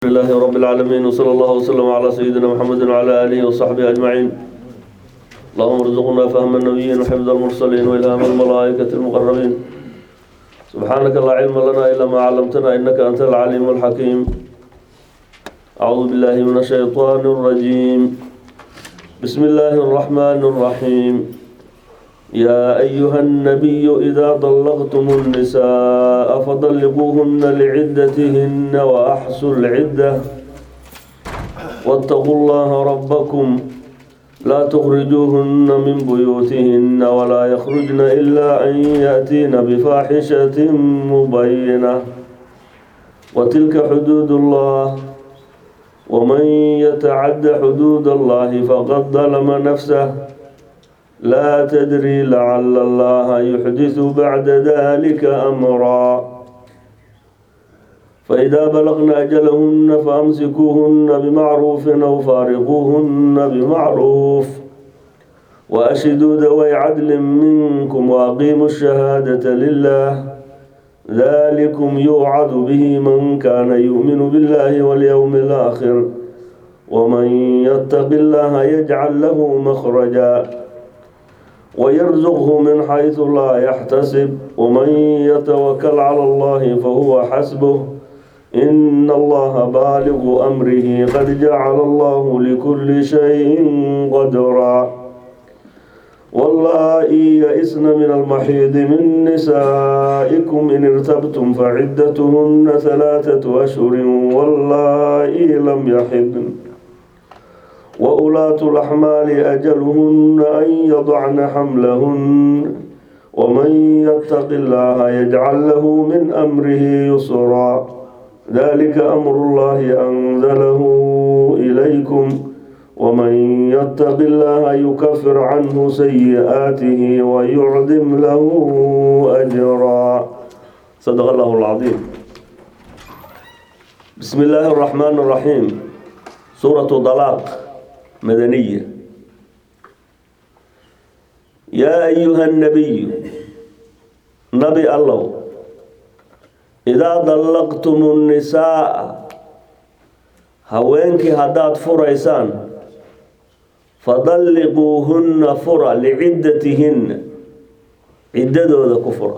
لله رب العالمين وصلى الله وسلم على سيدنا محمد وعلى آله وصحبه أجمعين اللهم ارزقنا فهم النبيين وحفظ المرسلين وإلهام الملائكة المقربين سبحانك لا علم لنا إلا ما علمتنا إنك أنت العليم الحكيم أعوذ بالله من الشيطان الرجيم بسم الله الرحمن الرحيم يا أيها النبي إذا طلقتم النساء فطلقوهن لعدتهن وأحصوا العدة واتقوا الله ربكم لا تخرجوهن من بيوتهن ولا يخرجن إلا أن يأتين بفاحشة مبينة وتلك حدود الله ومن يتعد حدود الله فقد ظلم نفسه لا تدري لعل الله يحدث بعد ذلك أمرا فإذا بلغن أجلهن فأمسكوهن بمعروف أو فارقوهن بمعروف وأشهدوا ذوي عدل منكم وأقيموا الشهادة لله ذلكم يوعظ به من كان يؤمن بالله واليوم الآخر ومن يتق الله يجعل له مخرجا ويرزقه من حيث لا يحتسب ومن يتوكل على الله فهو حسبه إن الله بالغ أمره قد جعل الله لكل شيء قدرا واللائي يئسن من المحيض من نسائكم إن ارتبتم فعدتهن ثلاثة أشهر واللائي لم يحضن وأولاة الأحمال أجلهن أن يضعن حملهن ومن يتق الله يجعل له من أمره يسرا ذلك أمر الله أنزله إليكم ومن يتق الله يكفر عنه سيئاته ويعظم له أجرا صدق الله العظيم بسم الله الرحمن الرحيم سورة طلاق مدنية يا أيها النبي نبي الله إذا طلقتم النساء هوينك هداد فريسان فطلقوهن فرا لعدتهن عددو ذا كفر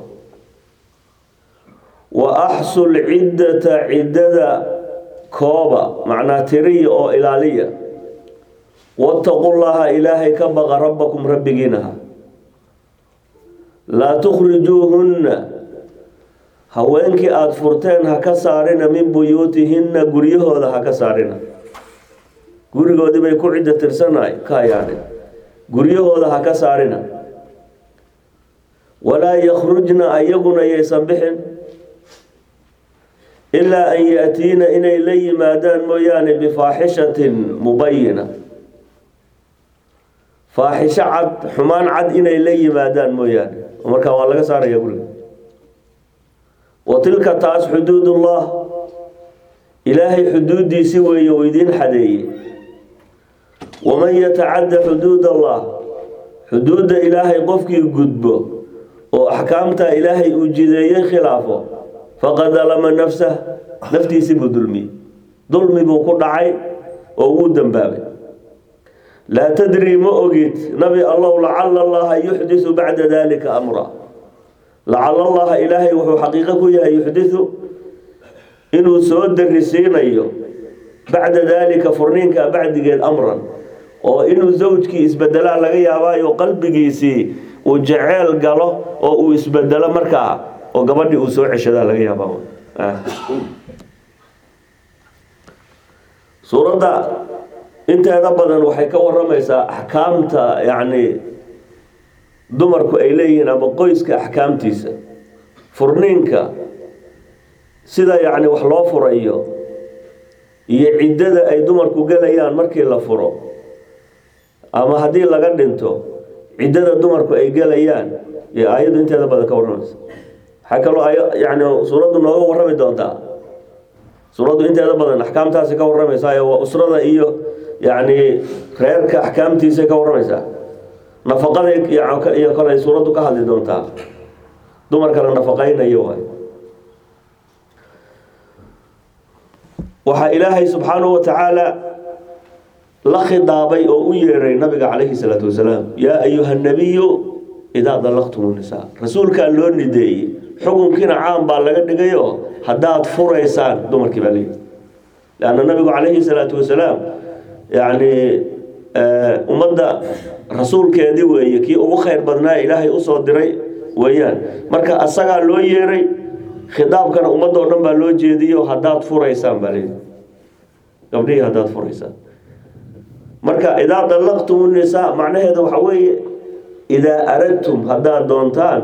وأحصوا العدة عدد كوبا معنى تري أو إلالية واتقوا الله إلهي كبغ ربكم ربجينها لا تخرجوهن haweenkii aada furteen ha ka saarina min buyuutihinna guryahooda ha ka saarina gurigoodii bay ku ciddo tirsanahay ka hayaadhin guryahooda ha ka saarina walaa yakhrujna ayaguna yaysan bixin ilaa an yaatiina inay la yimaadaan mooyaane bifaaxishatin mubayina faaxisho cad xumaan cad inay la yimaadaan mooyaane markaa waa laga saaraya guriga wa tilka taas xuduudullah ilaahay xuduuddiisi weeye oo idiin xadeeye waman yatacadda xuduud allah xuduudda ilaahay qofkii gudbo oo axkaamtaa ilaahay uu jideeyey khilaafo faqad dalama nafsah naftiisii buu dulmiyey dulmi buu ku dhacay oo wuu dembaabay laa tadri ma ogid nabi allow lacala allaha yuxdisu bacda dalika amra lacala allaha ilaahay wuxuu xaqiiqo ku yahay yuxdisu inuu soo darisiinayo bacda daalika furniinka bacdigeed amran oo inuu zawjkii isbedelaa laga yaabaayo qalbigiisii uu jeceel galo oo uu isbedelo markaa oo gabadhii uu soo ceshadaa laga yaabaa suuradda inteeda badan waxay ka waramaysaa axkaamta yacni dumarku ay leeyihiin ama qoyska axkaamtiisa furniinka sida yacni wax loo furayo iyo ciddada ay dumarku gelayaan markii la furo ama haddii laga dhinto ciddada dumarku ay gelayaan iyo aayaddu inteeda badan ka warramaysa waxaa kaloo yani suuraddu nooga warrami doontaa suuraddu inteeda badan axkaamtaasi ka warramaysaa waa usrada iyo yacni reerka axkaamtiisa ka warramaysaa nafaqada iyo kale suuraddu ka hadli doontaa dumarkana nafaqaynayo waay waxaa ilaahay subxaanahu wa tacaala la khidaabay oo u yeeray nabiga calayhi salaatu wasalaam yaa ayuha nabiyu idaa dallaqtum nisaa rasuulkaa loo nideeyey xukunkiina caam baa laga dhigayo haddaad furaysaan dumarkii baa leeyihi leanna nabigu calayhi salaatu wasalaam yacni ummadda rasuulkeedii weeye kii ugu khayr badnaa ilaahay usoo diray weeyaan marka asagaa loo yeeray khidaabkana ummadoo dhan baa loo jeediyo haddaad furaysaan baa leeyihi gabdhihii haddaad furaysaan marka idaa dallaqtum nisaa macnaheeda waxa weeye idaa aradtum haddaad doontaan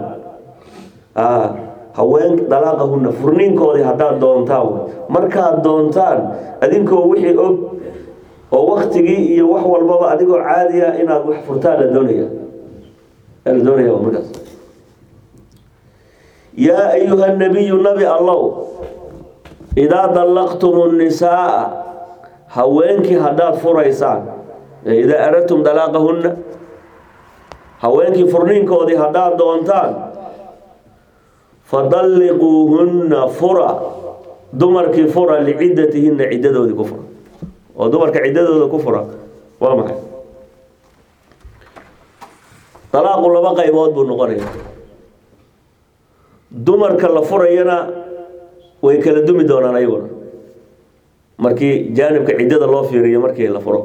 haween dalaaqahunna furniinkoodii haddaad doontaan markaad doontaan adinkoo wixii og oo waktigii iyo wax walbaba adigoo caadiya inaad wax furtaan la doonaya la doonaya markaas yaa ayuha nabiyu nabi allow idaa dallaqtum nisaa haweenkii haddaad furaysaan idaa aradtum dalaaqahunna haweenkii furniinkoodii haddaad doontaan fadalliquuhunna fura dumarkii fura liciddatihinna ciddadoodii ku fura oo dumarka ciddadooda ku fura waa maxay dalaaqu laba qaybood buu noqonaya dumarka la furayana way kala dumi doonaan ayaguna markii jaanibka ciddada loo fiiriyo markii la furo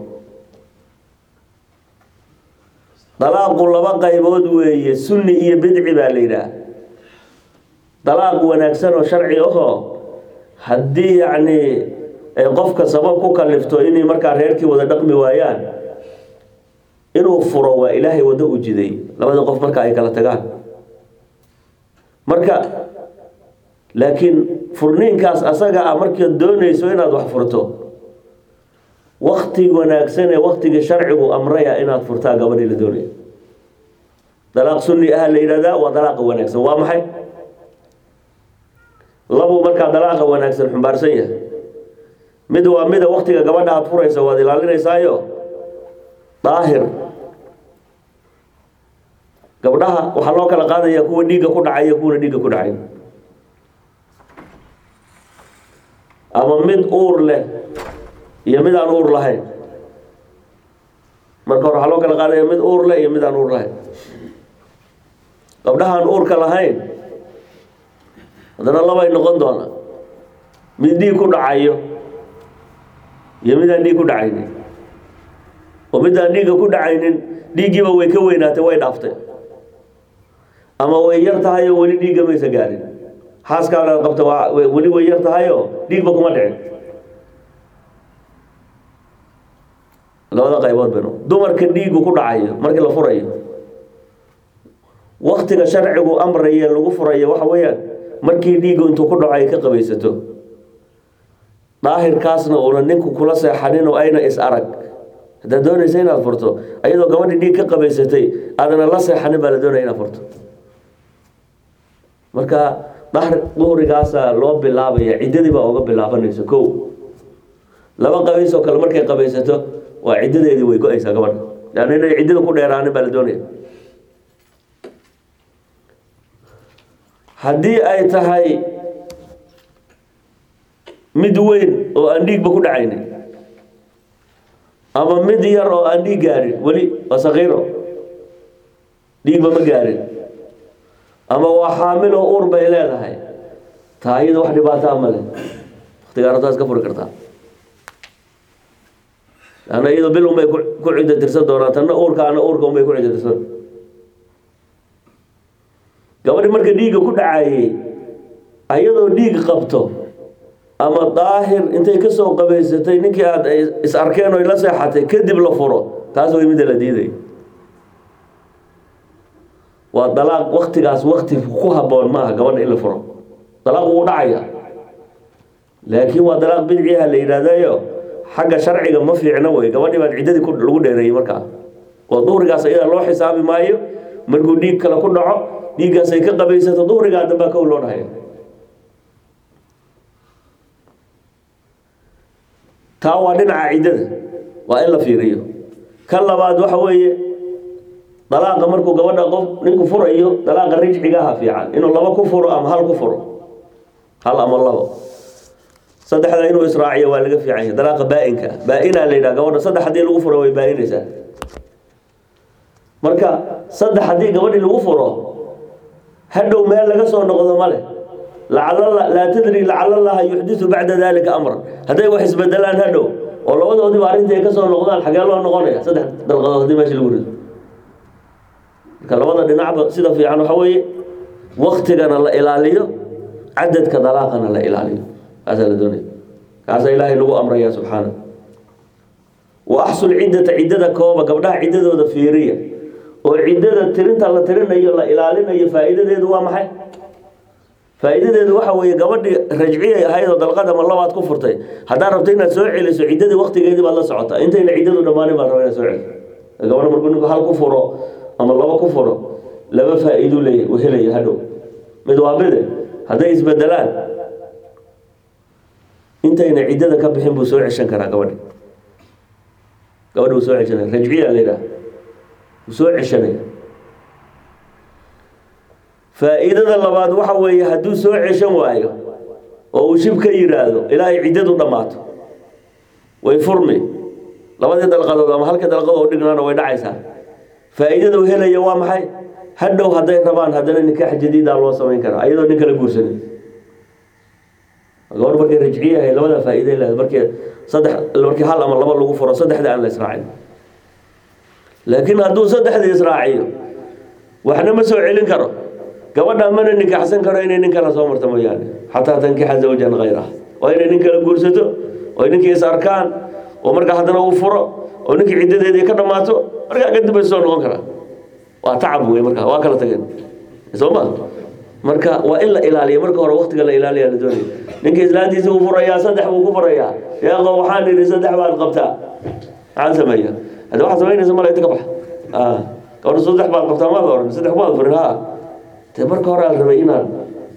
dalaaqu laba qaybood weeye sunni iyo bidci baa la yidhaah dalaaq wanaagsan oo sharci ahoo haddii yacni ay qofka sabab ku kalifto inay markaa reerkii wada dhaqmi waayaan inuu furo waa ilaahay waddo u jiday labada qof marka ay kala tagaan marka laakiin furniinkaas asaga ah markaad doonayso inaad wax furto wakti wanaagsan ee waktigii sharcigu amraya inaad furtaa gabadhii la doonaya dalaaq sunni ah la yidhahdaa waa dalaaqa wanaagsan waa maxay labuu markaa dalaaqa wanaagsan xumbaarsan yahay mid waa mida waktiga gabadha aad furaysa waad ilaalinaysaayo daahir gabdhaha waxaa loo kala qaadaya kuwa dhiigga ku dhacaya kuwana dhiigga ku dhacayn ama mid uur leh iyo mid aan uur lahayn marka hore waxaa loo kala qaadaya mid uur leh iyo mid aan uur lahayn gabdhahaan uurka lahayn haddana labay noqon doona mid dhiig ku dhacayo iyo mid aan dhiig ku dhacaynin oo mid aan dhiigga ku dhacaynin dhiiggiiba way ka weynaatay way dhaaftay ama way yar tahay oo weli dhiigga maysa gaarin xaaskaala qabta waa weli way yar tahayoo dhiigba kuma dhicin labada qaybood bayno dumarka dhiiggu ku dhacayo markii la furayo waktiga sharcigu amraye lagu furayo waxa weeyaan markii dhiiggu intuu ku dhaco ay ka qabaysato daahirkaasna uuna ninku kula seexanin oo ayna is arag haddaad doonaysa inaad furto ayadoo gabadhii dhiig ka qabaysatay aadana la seexanin baa la doonaya inaad furto marka dahr duhrigaasaa loo bilaabaya ciddadii baa uga bilaabanaysa kow laba qabays oo kale markay qabaysato waa ciddadeedii way go-aysaa gabadha leanna inay ciddada ku dheeraanin baa la doonaya haddii ay tahay mid weyn oo aan dhiigba ku dhacaynin ama mid yar oo aan dhiig gaarin weli waa sakiiro dhiigba ma gaarin ama waa xaamil oo uur bay leedahay taa iyada wax dhibaataa ma leh waktigaa rabtaas ka furi kartaa ana iyado bil unbay ku ciddo tirsan doonaan tanna uurkaana uurka unbay ku ciddo tirsan gabadhi marka dhiigga ku dhacayay ayadoo dhiig qabto ama daahir intay ka soo qabaysatay ninkii aad is arkeen oy la seexatay kadib la furo taas way midda la diiday waa dalaaq waktigaas wakti ku habboon maaha gabadha in la furo dalaaq wuu dhacaya laakiin waa dalaaq bidciha la yidhaahdayo xagga sharciga ma fiicna wey gabadhii baad ciddadii lagu dheereeyey markaa oo duhrigaas ayadaa loo xisaabi maayo markuu dhiig kale ku dhaco dhiiggaas ay ka qabaysato duhrigaa dambaa kow loo dhahaya taa waa dhinaca ciddada waa in la fiiriyo ka labaad waxa weeye dalaaqa markuu gabadha qof ninku furayo dalaaqa rijcigaha fiican inuu laba ku furo ama hal ku furo hal ama labo saddexda inuu israaciyo waa laga fiican yahay dalaaqa baa-inka baa-inaa la yidhaha gabadha saddex haddii lagu furo way baa-inaysaa marka saddex haddii gabadhii lagu furo hadhow meel laga soo noqdo male lacala laa tadri lacala allaha yuxdisu bacda dalika amran hadday wax isbedelaan hadhow oo labadoodiiba arrintii ay ka soo noqdaan xagee loo noqonaya saddex dalqadood haddii meesha lagu rido marka labada dhinacba sida fiican waxa weeye waktigana la ilaaliyo cadadka dalaaqana la ilaaliyo kaasaa la doonaya kaasaa ilaahay lagu amraya subxaana wa axsul ciddata ciddada kooba gabdhaha ciddadooda fiiriya oo ciddada tirinta la tirinayo la ilaalinayo faa'iidadeedu waa maxay faa'iidadeedu waxa weeye gabadhii rajciyay ahayd oo dalqad ama labaad ku furtay haddaad rabto inaad soo celiso ciddadii waktigeedii baad la socotaa intayna ciddadu dhammaanin baad rabaa inaad soo celiso gabadha markuu ninku hal ku furo ama laba ku furo laba faa'iidu leeya uu helaya hadhow mid waa bide hadday isbedelaan intayna ciddada ka bixin buu soo ceshan karaa gabadhi gabadhi wuu soo ceshanaya rajciya la yidhaha wuu soo ceshanaya faa'iidada labaad waxa weeye hadduu soo ceshan waayo oo uu shib ka yidhaahdo ilaa ay ciddadu dhammaato way furmi labadii dalqadood ama halkii dalqadood u dhignaana way dhacaysaa faa'iidada uu helaya waa maxay hadhow hadday rabaan haddana nikaax jadiidaa loo samayn karaa ayadoo nin kala guursanin gabadh markay rajciye ahayd labada faa'iiday leedahay markii saddex markii hal ama laba lagu furo saddexda aan la israacin laakiin hadduu saddexdii israaciyo waxna ma soo celin karo gabadha mana nikaaxsan karo inay nin kala soo marto mooyaane xataa tankixa zawjan hayraha waa inay nin kala guursato oo ninkii is arkaan oo markaa haddana uu furo oo ninkii ciddadeedii ka dhammaato markaa kadib bay soo noqon karaa waa tacab wey markaa waa kala tageen soo ma marka waa in la ilaaliyo marka hore waktiga la ilaaliya la doonaya ninka islaantiisa uu furayaa saddex buu ku furayaa sheekho waxaan idhi saddex baad qabtaa maxaan sameeya hadda waxaad samaynaysa mala inta ka baxa gabadha saddex baad qabtaa maad oran saddex baad furin ha dee marka hore la rabay inaad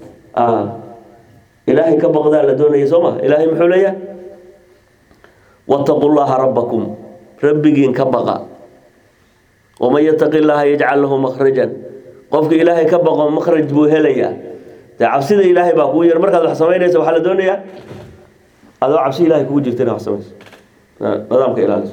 ilaahay ka baqdaa la doonaya soo ma ilaahay muxuu leeyahay wattaqu llaha rabbakum rabbigiin ka baqa waman yataqi llaha yajcal lahu makhrajan qofka ilaahay ka baqo makhraj buu helayaa dee cabsida ilaahay baa kugu yar markaad wax samaynaysa waxaa la doonayaa adoo cabsi ilahay kugu jirta inaad wax samayso nidaamka ilaaliso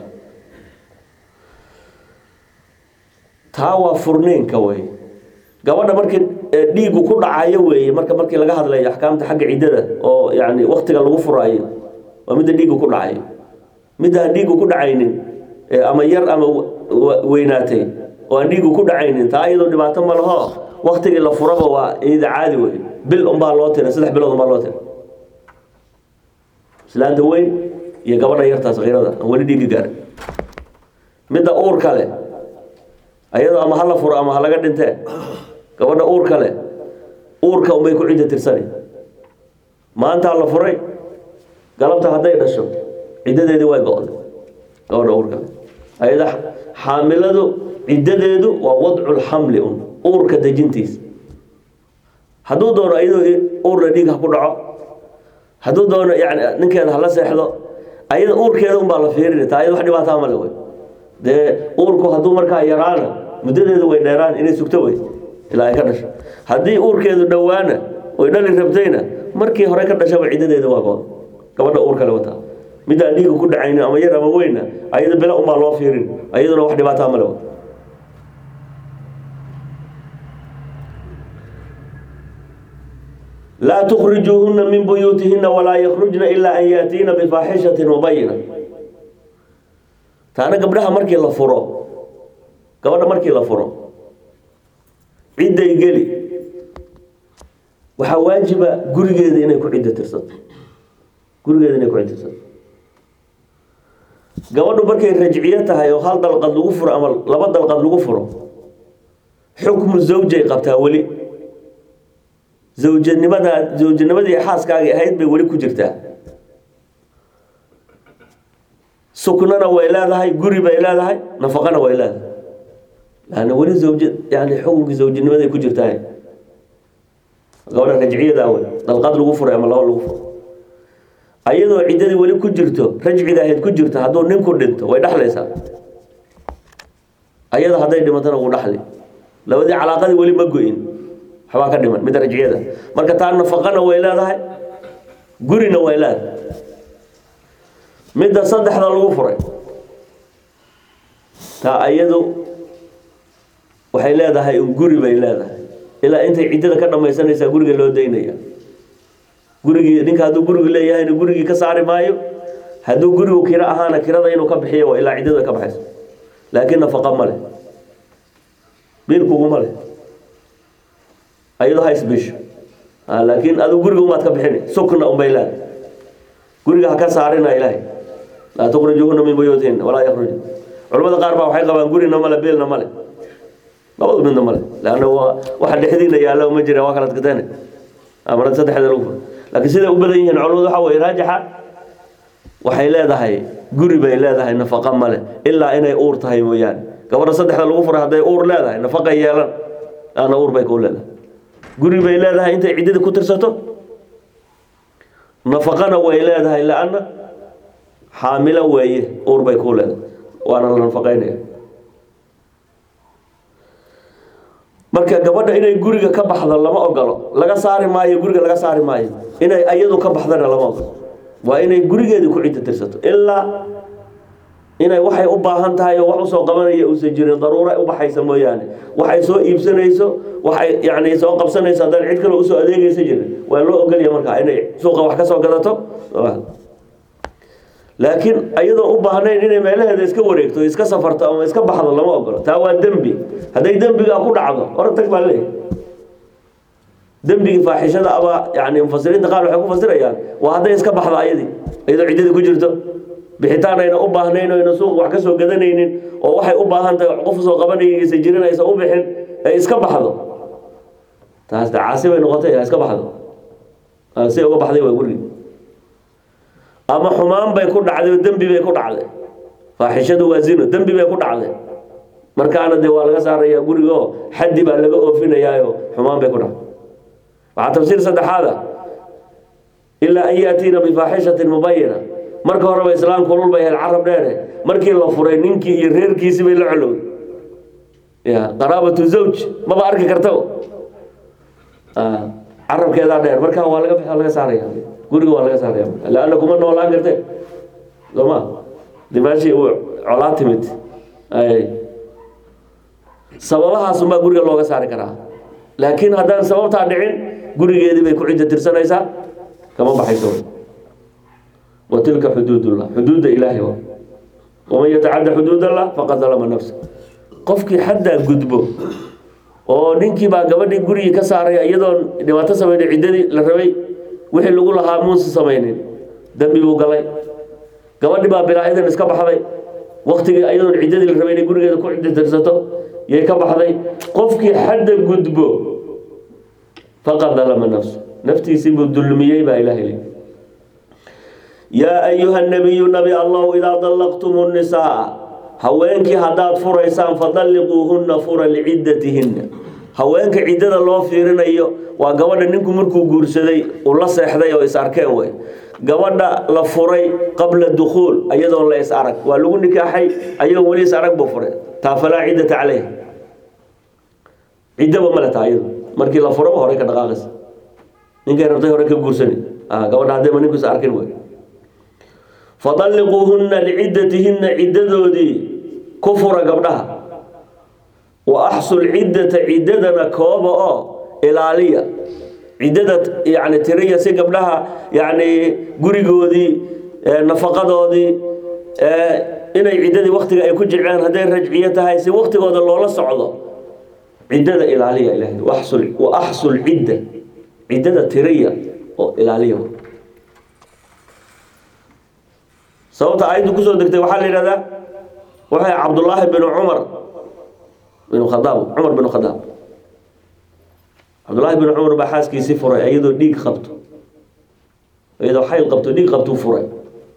taa waa furniinka wey gabadha markii dhiigu ku dhacayo weeye marka markii laga hadlayo axkaamta xagga ciddada oo yani waktiga lagu furaayo waa midda dhiigu ku dhacayo midda aan dhiigu ku dhacaynin ama yar ama weynaatay oo aan dhiigu ku dhacaynin taa iyadoo dhibaato ma laho waktigii la furaba waa iyada caadi wey bil unbaa loo tira saddex bilood unbaa loo tira islaanta weyn iyo gabadha yartaas kiirada aan weli dhiigi gaarin midda uurka leh ayadoo ama hala furo ama halaga dhintee gabadha uurka leh uurka unbay ku cidda tirsani maantaa la furay galabta hadday dhasho ciddadeedii way go-day gabadha uurka leh ayada xaamiladu ciddadeedu waa wadculxamli un uurka dejintiisa hadduu doono iyadoo uurna dhiig ha ku dhaco hadduu doono yani ninkeeda hala seexdo ayada uurkeeda unbaa la fiirini taa ayada wax dhibaataa male wey dee uurku hadduu markaa yaraana muddadeedu way dheeraan inay sugto wey ilaa ay ka dhasho haddii uurkeedu dhowaana way dhali rabtayna markii hore ka dhashaba ciddadeedu waa go gabadha uur kale wataa midaan dhiiga ku dhacaynin ama yar ama weyna ayada bila unbaa loo fiirin ayaduna wax dhibaataa male wey laa tukrijuuhuna min buyuutihina walaa yakhrujna ilaa an yaatiina bifaaxishatin mubayina taana gabdhaha markii la furo gabadha markii la furo cidday geli waxaa waajiba gurigeeda inay ku ciddo tirsato gurigeeda inay ku ciddo tirsato gabadhu markay rajciyo tahay oo hal dalqad lagu furo ama laba dalqad lagu furo xukmu zawjay qabtaa weli zawjanimada zawjanimadii xaaskaagii ahayd bay weli ku jirtaa suknana way leedahay guri bay leedahay nafaqana way leedahay yani weli zawja yani xukunkii zawjanimaday ku jirtaa gabadha rajciyada wey dalqad lagu furay ama laba lagu furo ayadoo ciddadii weli ku jirto rajciga ahayd ku jirto hadduu ninku dhinto way dhexlaysaa ayada hadday dhimatana wuu dhaxli labadii calaaqadii weli ma go-in waxbaa ka dhiman midda rajciyada marka taa nafaqana way leedahay gurina way leedahay midda saddexda lagu furay taa ayadu waxay leedahay un guri bay leedahay ilaa intay ciddada ka dhammaysanaysaa guriga loo daynaya gurigii ninka hadduu gurigu leeyahayna gurigii ka saari maayo hadduu gurigu kiro ahaana kirada inuu ka bixiyo waa ilaa ciddada ka baxayso laakiin nafaqa ma leh biilkuguma leh ayadoo ha isbisho laakiin adigu guriga umaad ka bixini sukna unbay leedahay guriga ha ka saarina ilaahay laa tukhrijuhuna min buyuutihinna walaa yakhruju culamada qaar baa waxay qabaan gurina male biilna male labadu midna male leanna waa waxa dhexdiina yaalla uma jira waa kala tagteen amarad saddexda lagu furo laakiin siday u badan yihiin culamadu waxa weye raajixa waxay leedahay guri bay leedahay nafaqa male ilaa inay uur tahay mooyaane gabadha saddexda lagu furay hadday uur leedahay nafaqay yeelan laanna uur bay kuu leedahay guri bay leedahay intay ciddada ku tirsato nafaqana way leedahay laanna xaamilo weeye uur bay kuu leedahay waana la nafaqaynaya marka gabadha inay guriga ka baxdo lama ogolo laga saari maayo guriga laga saari maayo inay ayadu ka baxdana lama ogolo waa inay gurigeedii ku ciddo tirsato ilaa inay waxay u baahan tahay oo wax usoo qabanaya uusan jirin daruura u baxaysa mooyaane waxay soo iibsanayso waxay yani soo qabsanayso haddaan cid kale usoo adeegaysa jirin waa loo ogolya markaa inay suuqa wax ka soo gadato laakiin ayadoo u baahnayn inay meelaheeda iska wareegto iska safarto ama iska baxdo lama ogolo taa waa dembi hadday dembigaa ku dhacdo hore tag baa leeyahy dembigii faaxishada aba yani mufasiriinta qaar waxay ku fasirayaan waa hadday iska baxdo ayadii iyadoo ciddadii ku jirto bixitaan ayna u baahnayn o ayna suuq wax ka soo gadanaynin oo waxay u baahan tahay qof soo qabanaysa jirin aysan u bixin ay iska baxdo taas de caasi bay noqotay iska baxdo si uga baxday waa gurigi ama xumaan bay ku dhacday oo dembi bay ku dhacday faaxishadu waa zino dembi bay ku dhacday markaana dee waa laga saaraya gurigo xaddi baa laga oofinayaayo xumaan bay ku dhacday waxaa tafsiir saddexaada ilaa an yaatiina bifaaxishatin mubayina marka horeba islaamku lul bay ahayd carab dheere markii la furay ninkii iyo reerkiisii bay la colowday ya qaraabatu zawj maba arki karta carabkeedaa dheer markaa waa laga laga saaraya guriga waa laga saaraya laanna kuma noolaan karte sooma dimaashii uu colaa timid ay sababahaasunbaa guriga looga saari karaa laakiin haddaan sababtaa dhicin gurigeedii bay ku cidda tirsanaysaa kama baxayso wa tilka xuduudullah xuduudda ilaahay wa waman yatacadda xuduudallah faqad dalama nafsa qofkii xaddaa gudbo oo ninkii baa gabadhii gurigii ka saaraya iyadoon dhibaato samayna ciddadii la rabay wixii lagu lahaa muusa samaynin dembi buu galay gabadhi baa bilaa-idan iska baxday waktigii iyadoon ciddadii la rabay inay gurigeeda ku ciddi tirsato yay ka baxday qofkii xadda gudbo faqad dalama nafsu naftiisii buu dulmiyey baa ilahay li yaa ayuha nabiyu nabi allahu idaa dallaqtum nisaa haweenkii haddaad furaysaan fadalliquuhunna fura liciddatihinna haweenka ciddada loo fiirinayo waa gabadha ninku markuu guursaday uu la seexday oo is arkeen wey gabadha la furay qabla dukhuul ayadoon la is arag waa lagu nikaaxay ayagoo weli is arag buu furay taa falaa ciddata caleyha ciddaba male taa iyado markii la furaba horey ka dhaqaaqaysa ninkay rabtay hore ka guursani gabadha haddayba ninku is arkin wey fadalliquuhunna liciddatihinna ciddadoodii ku fura gabdhaha wa axsul ciddata ciddadana kooba oo ilaaliya ciddada yani tiriya si gabdhaha yani gurigoodii nafaqadoodii inay ciddadii waktiga ay ku jiceen hadday rajciyo tahay si waktigooda loola socdo ciddada ilaaliya ilahay waxsul wa axsul cidda ciddada tiriya oo ilaaliya sababta aayaddu kusoo degtay waxaa la yidhahdaa waxay cabdullaahi binu cumar binu khadaab cumar binu khadaab cabdullaahi binu cumar baa xaaskiisii furay iyadoo dhiig qabto iyadoo xayl qabto dhiig qabtuu furay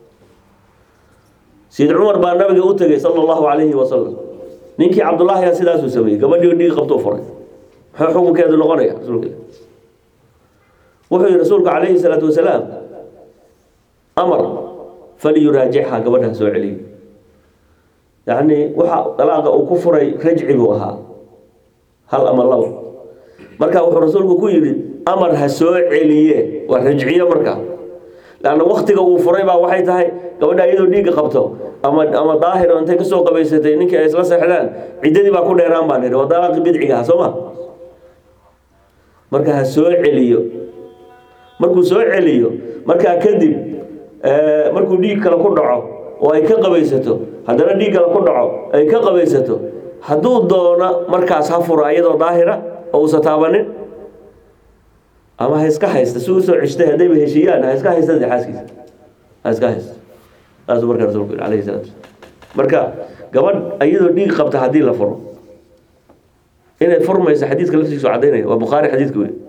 sayid cumar baa nabiga u tegay sala allahu calayhi wasalam ninkii cabdullaahiga sidaasuu sameeyey gabadhii dhiig qabtuu furay muxuu xukunkeedu noqonaya rasuulka wuxuu yihi rasuulku calayhi salaatu wasalaam amar falyuraajixha gabadha soo celiy yacni waxa dalaaqa uu ku furay rajci buu ahaa hal ama labo marka wuxuu rasuulku ku yidhi amar ha soo celiye waa rajciye marka lanna waktiga uu furay baa waxay tahay gabadha iyadoo dhiigga qabto ama ama daahir oo intay kasoo qabaysatay ninkii ay isla seexdaan ciddadii baa ku dheeraan baan idhi waa dalaaqi bidciga soo ma marka ha soo celiyo markuu soo celiyo markaa kadib markuu dhiig kale ku dhaco oo ay ka qabaysato haddana dhiig kale ku dhaco ay ka qabaysato hadduu doono markaas ha furo iyadoo daahira oo uusa taabanin ama ha iska haysta si usoo ceshtay haddayba heshiiyaan ha iska haysta dee xaaskiisa ha iska haysta saasuu markaa rasuulku yidhi alayhi salatu marka gabadh iyadoo dhiig qabta haddii la furo inay furmayso xadiidka laftiisu cadaynaya waa bukhaari xadiidka wey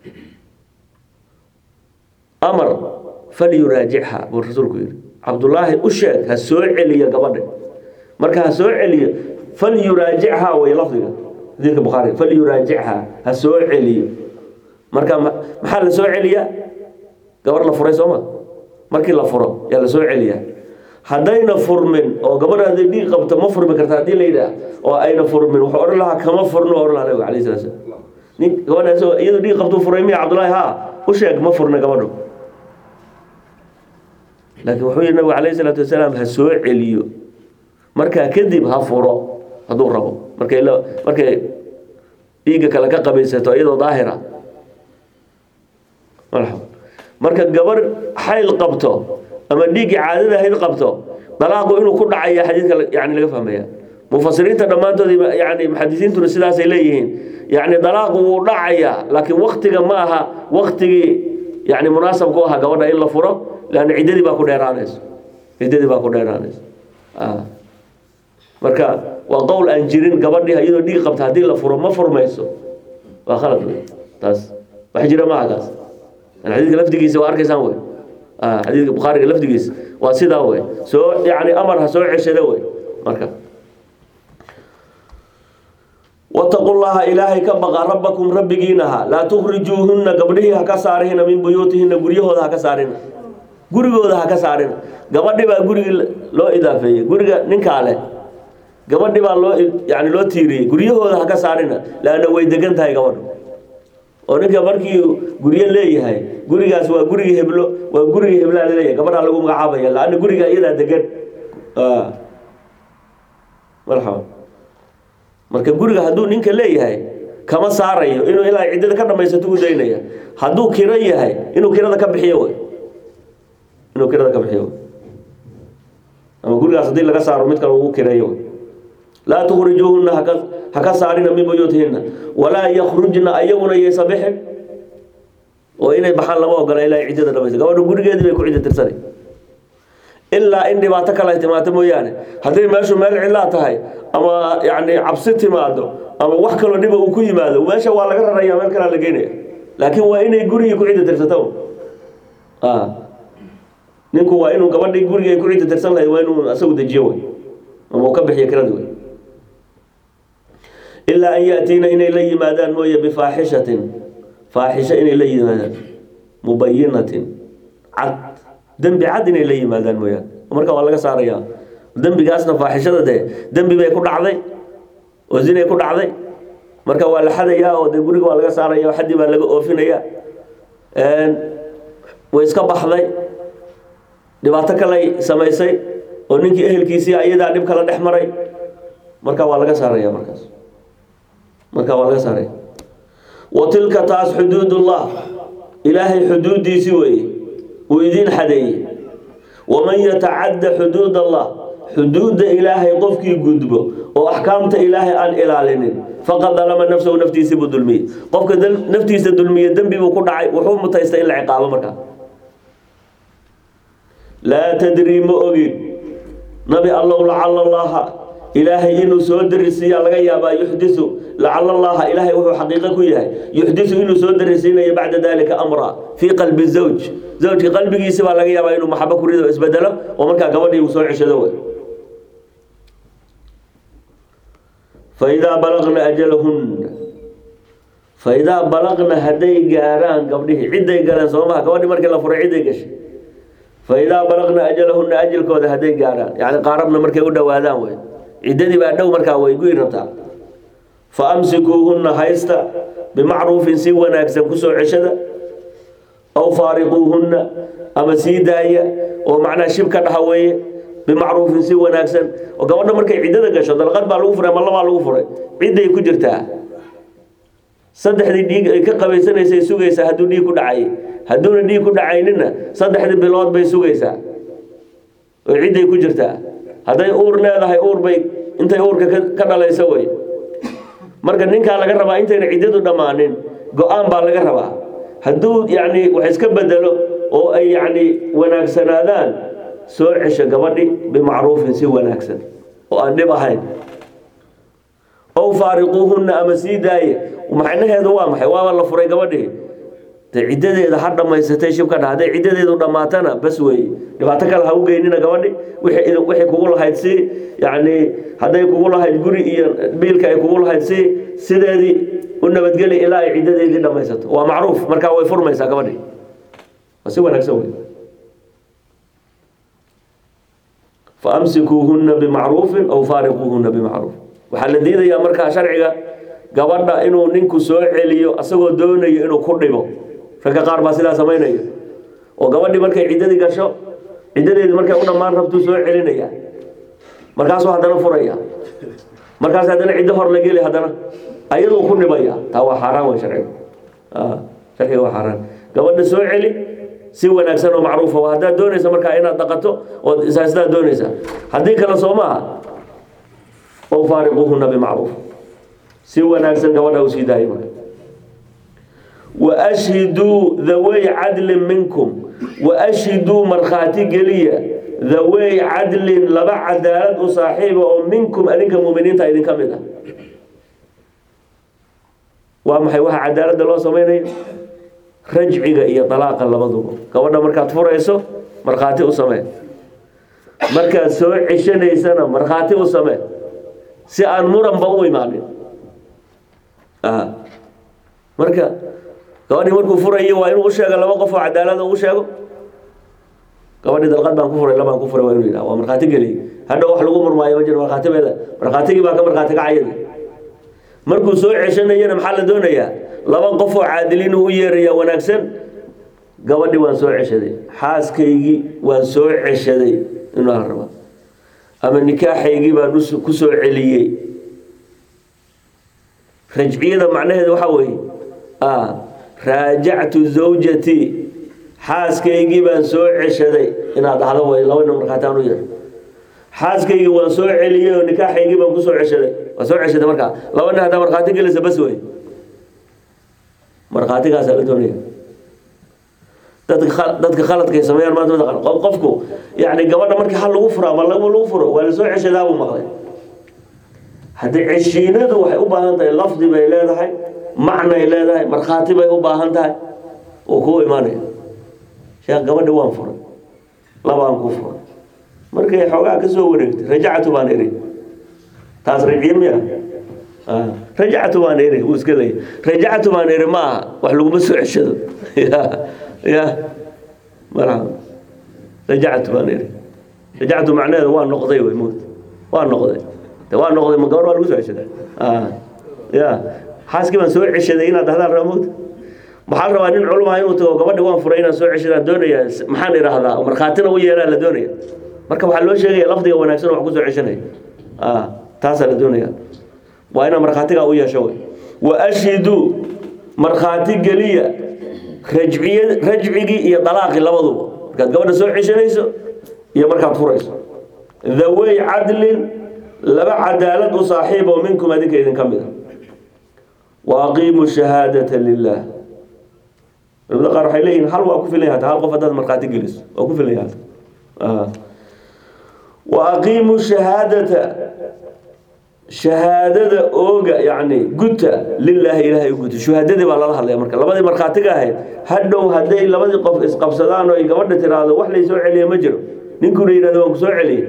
amar falyuraajichaa buu rasuulku yidhi cabdullaahi u sheeg ha soo celiyo gabadha marka ha soo celiyo falyuraajichaa way lafdiga xadiidka bukhaari falyuraajichaa ha soo celiyo marka maxaa la soo celiyaa gabar la furay sooma markii la furo yaa la soo celiyaa haddayna furmin oo gabadha hadday dhiig qabto ma furmi karta haddii la yidhaah oo ayna furmin wuxuu odhan lahaa kama furno odhan lahaa nabiga alayhi salatu salaam nin gabadhaas iyadoo dhiig qabtuu furay miya cabdullaahi haa u sheeg ma furna gabadhu laakiin wuxuu yidhi nabigu alayhi salaatu wasalaam ha soo celiyo markaa kadib ha furo hadduu rabo markay la markay dhiigga kale ka qabaysato iyadoo daahira marxaba marka gabar xayl qabto ama dhiiggii caadada ahayd qabto dalaaqu inuu ku dhacaya xadiidka yani laga fahmaya mufasiriinta dhammaantood yani muxadisiintuna sidaasay leeyihiin yani dalaaqu wuu dhacayaa laakiin waktiga ma aha waktigii yani munaasab ku ahaa gabadha in la furo lanna ciddadii baa ku dheeraanayso ciddadii baa ku dheeraanayso marka waa qowl aan jirin gabadhii iyadoo dhiig qabta haddii la furo ma furmayso waa khalad wey taas wax jira maaha kaas xadiidka lafdigiisa waa arkaysaan wey xadiidka bukhaariga lafdigiisa waa sidaa wey soo yani amar ha soo ceshada wey marka wataqu llaha ilaahay ka baqa rabbakum rabbigiinaha laa tukhrijuuhunna gabdhihii ha ka saarihina min buyuutihina guryahooda ha ka saarina gurigooda ha ka saarina gabadhi baa gurigii loo idaafeeyey guriga ninkaa leh gabadhi baa loo yani loo tiiriyey guryahooda ha ka saarina laanna way degan tahay gabadhu oo ninka markii guryo leeyahay gurigaas waa gurigii heblo waa gurigii heblaa laleeyahay gabadhaa lagu magacaabaya laanna guriga iyadaa degan marxaba marka guriga hadduu ninka leeyahay kama saarayo inuu ilaa ciddada ka dhamaysato u daynaya hadduu kiro yahay inuu kirada ka bixiyo wey inuu kirada ka bixiyo wey ama gurigaas haddii laga saaro mid kale ugu kireeyo wey laa tukhrijuuhunna haka ha ka saarina min buyuutihinna walaa yakhrujna ayaguna yaysa bixin oo inay baxaan lama ogola ilaa ciddada dhamaysa gabadha gurigeedii bay ku cidda tirsanay ilaa in dhibaato kale ay timaado mooyaane hadday meeshu meel cidlaa tahay ama yani cabsi timaado ama wax kaloo dhiba uu ku yimaado meesha waa laga raraya meel kalea la geynaya laakiin waa inay gurigii ku cidda tirsato ninku waa inuu gabadhii gurigii ay ku cidda tirsan lahayd waa inuu asagu dejiyo wey ama uu ka bixiyo kiradi wey ilaa an yaatiina inay la yimaadaan mooye bifaaxishatin faaxisho inay la yimaadaan mubayinatin cad dembi cad inay la yimaadaan mooyaan marka waa laga saarayaa dembigaasna faaxishada dee dembi bay ku dhacday oo zinay ku dhacday marka waa la xadayaa oo dee guriga waa laga saaraya oo xaddii baa laga oofinaya way iska baxday dhibaato kaley samaysay oo ninkii ehelkiisii ayadaa dhib kala dhex maray marka waa laga saaraya markaas marka waa laga saaraya wa tilka taas xuduudullah ilaahay xuduuddiisi weeye uu idiin xadeeyey waman yatacadda xuduud allah xuduudda ilaahay qofkii gudbo oo axkaamta ilaahay aan ilaalinin faqad dalama nafsahu naftiisii buu dulmiyey qofka naftiisa dulmiye dembi buu ku dhacay wuxuu mutaystay in la ciqaabo markaa laa tadrii ma ogin nabi allow lacala allaha ilaahay inuu soo darisiiyaa laga yaabaa yuxdisu lacala allaha ilaahay wuxuu xaqiiqo ku yahay yuxdisu inuu soo darisiinayo bacda dalika amra fii qalbi zawj zawjka qalbigiisi baa laga yaabaa inuu maxabo ku rido o isbedelo oo markaa gabadhii uu soo ceshado wey faidaa balaqna ajalahunna faidaa balaqna hadday gaaraan gabdhihii cidday galeen soo maha gabadhii markii la furay cidday gashay faidaa balaqna ajalahunna ajalkooda hadday gaaraan yani qaarabna markay u dhowaadaan wey ciddadii baa dhow markaa way guyi rabtaa fa amsikuuhunna haysta bimacruufin si wanaagsan kusoo ceshada aw faariquuhunna ama sii daaya oo macnaha shib ka dhaha weeye bimacruufin si wanaagsan oo gabadha markay ciddada gasho dalqad baa lagu furay ama labaa lagu furay cidday ku jirtaa saddexdii dhiig ay ka qabaysanaysay sugaysaa hadduu dhiig ku dhacay hadduuna dhiig ku dhacaynina saddexdii bilood bay sugaysaa oo cidday ku jirtaa hadday uur leedahay uur bay intay uurka ka- ka dhalayso wey marka ninkaa laga rabaa intayna ciddadu dhammaanin go-aan baa laga rabaa hadduu yacni wax iska bedelo oo ay yacni wanaagsanaadaan soo cesho gabadhi bimacruufin si wanaagsan oo aan dhib ahayn ow faariquuhunna ama sii daaye macnaheedu waa maxay waaba la furay gabadhii de ciddadeeda ha dhammaysatay shibka dha hadday ciddadeedu dhammaatana bas weeye dhibaato kale ha u geynina gabadhi wixii idin- wixii kugu lahayd si yacni hadday kugu lahayd guri iyo biilka ay kugu lahayd si sideedii u nabadgeli ilaa ay ciddadeedii dhammaysato waa macruuf markaa way furmaysaa gabadhi waa si wanaagsan wey faamsikuuhunna bimacruufin aw faariquuhunna bimacruuf waxaa la diidayaa markaa sharciga gabadha inuu ninku soo celiyo asagoo doonayo inuu ku dhibo ragga qaar baa sidaa samaynaya oo gabadhii markay ciddadii gasho ciddadeedii markay u dhammaan rabtuu soo celinaya markaasuu haddana furaya markaas haddana ciddo hor la geli haddana ayaduu ku dhibaya taa waa xaaraan wey sharciga Ah, sharciga waa xaaraan gabadha soo celi si wanaagsan oo macruufa waa haddaad doonaysa markaa inaad dhaqato ood isaasidaad doonaysa haddii kale soo maaha oo faariquuhunna bimacruuf si wanaagsan gabadha u sii daayay marka waashhiduu dhawey cadlin minkum waashhiduu markhaati geliya dhawey cadlin laba cadaalad u saaxiiba oo minkum adinka muuminiinta idinka mid ah waa maxay waxa cadaaladda loo samaynayo rajciga iyo dalaaqa labaduba gabadha markaad furayso markhaati u samee markaad soo ceshanaysana markhaati u samee si aan muranba u imaanin aha marka gabadhii markuu furayo waa inuu u sheego laba qof oo cadaalada u sheego gabadhii dalqad baan ku furay labaan ku furay waa inuu yidhaha waa markhaati geliy hadha wax lagu murmaayo ma jiro markhaati beeda markhaatigii baa ka markhaati kacayada markuu soo ceshanayana maxaa la doonayaa laba qof oo caadiliin u yeeraya wanaagsan gabadhii waan soo ceshaday xaaskaygii waan soo ceshaday inuu la rabaa ama nikaaxaygii baan us- ku soo celiyey rajciyada macnaheedu waxaa weeye ah, raajactu zawjatii xaaskaygii baan soo ceshaday inaad dhahdo way laba nin markhaati aan u yeer xaaskaygii waan soo celiyey oo nikaaxaygii baan ku soo ceshaday waa soo ceshaday markaa laba nin haddaa markhaati gelisa bas wey markhaatigaasaa la doonaya dadka khal- dadka khaladkay sameeyaan maanta mataqaan qof qofku yacni gabadha markii hal lagu furo ama laba lagu furo waa la soo ceshadaa buu maqlay haddii ceshiinadu waxay u baahan tahay lafdi bay leedahay macnay leedahay markhaati bay u baahan tahay uu kuu imaanaya sheekh gabadhi waan furay labaan ku furay markay xoogaa ka soo wareegtay rajactu baan iri taas rajciye miya Ah, rajactu baan iri wuu iska leeyahy rajactu baan iri ma aha wax laguma soo ceshado ya ya marxaba rajactu baan iri rajactu macnaheedu waa noqday wey moogta waa noqday de waa noqday ma gabar waa lagu soo ceshadaa Ah, ya xaaskii baan soo ceshaday inaad dhahdaan raba moogta maxaa rabaa nin culum ah inuu tago gabadhi waan furay inaan soo ceshadaan doonaya maxaan idhaahdaa markhaatina u yeelaa la doonaya marka waxaa loo sheegaya lafdiga wanaagsan oo wax ku soo ceshanaya Ah, taasaa la doonaya waa inaad markhaatigaa u yeesho wey wa ashhiduu markhaati geliya rajciya rajcigii iyo dalaaqii labaduba markaad gabadha soo ceshanayso iyo markaad furayso dhawey cadlin laba cadaalad u saaxiib oo minkum adinka idinka mid a wa aqiimu shahaadata lilah culimada qaar waxay leeyihin hal waa ku filan yahay hal qof haddaad markhaati geliso waa ku filan yahay Ah. wa aqiimu shahaadata shahaadada ooga yacni guta lilaahi ilaahay u guta shuhaadadii baa lala hadlaya marka labadii markhaatiga ahayd hadhow hadday labadii qof isqabsadaan oo ay gabadha tiraahdo wax lay soo celiya ma jiro ninkuna yidhahdo waan ku soo celiyey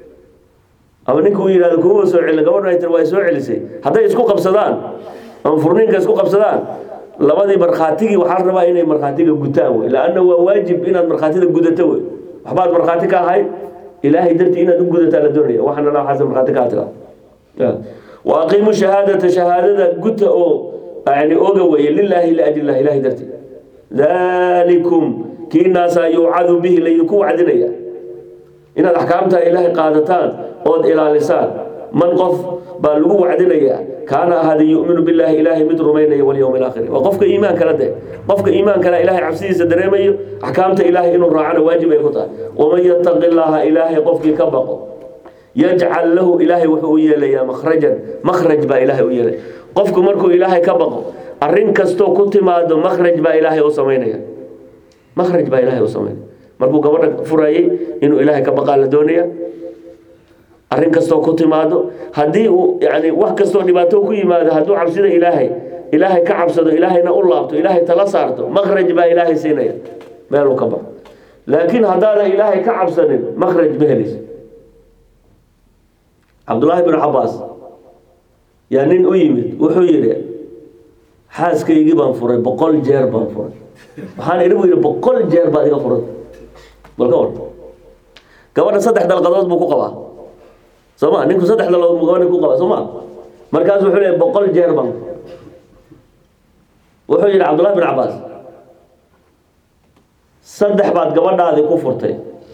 ama ninku uu yidhahdo kuma soo celin gabadha ay tiri waa soo celisay hadday isku qabsadaan ama furniinka isku qabsadaan labadii markhaatigii waxaa la rabaa inay markhaatiga gutaan wey laanna waa waajib inaad markhaatida gudato wey waxbaad markhaati ka ahayd ilaahay dartii inaad u gudataa la doonaya waxaana la xasan markhaati ka tiraa wa aqiimu shahaadata shahaadada guta oo yani oga weeye lilaahi liajli illah ilahay dartii daalikum kiinaasaa yuucadu bihi laydinku wacdinaya inaad axkaamta ilaahay qaadataan ood ilaalisaan man qof baa lagu wacdinayaa kaana ahada yuminu billaahi ilaahay mid rumaynaya walyowmi alaakhir waa qofka iimaan kala de qofka iimaan kale ilaahay cabsidiisa dareemayo axkaamta ilaahay inuu raacana waajib ay ku tahay waman yattaqi llaaha ilaahay qofkii ka baqo yajcal lahu ilaahay wuxuu u yeelayaa makhrajan makhraj baa ilaahay u yeelaya qofku markuu ilaahay ka baqo arrin kastoo ku timaado makhraj baa ilaahay u samaynaya makhraj baa ilaahay u samaynaya markuu gabadha furayay inuu ilaahay ka baqaa la doonaya arrin kastoo ku timaado haddii uu yani wax kastoo dhibaato ku yimaado hadduu cabsida ilaahay ilaahay ka cabsado ilaahayna u laabto ilaahay tala saarto makhraj baa ilaahay siinaya meeluu ka baxo laakiin haddaadan ilaahay ka cabsanin makhraj ma helayso cabdullaahi bin cabaas yaa nin u yimid wuxuu yidhi xaaskaygii baan furay boqol jeer baan furay waxaan idhi buu yidhi boqol jeer baad iga furay bal ka war gabadha saddex dalqadood buu ku qabaa soo ma ninku saddex dalqadood buu gabadha ku qabaa soo ma markaas wuxuu leeyahy boqol jeer baan wuxuu yidhi cabdullahi bin cabaas saddex baad gabadhaadii ku furtay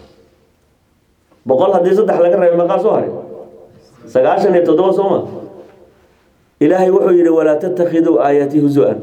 boqol haddii saddex laga reebo meeqaa soo haray sagaashan iyo toddoba soo ma ilaahay wuxuu yidhi walaa tattakhiduu aayaati husu-an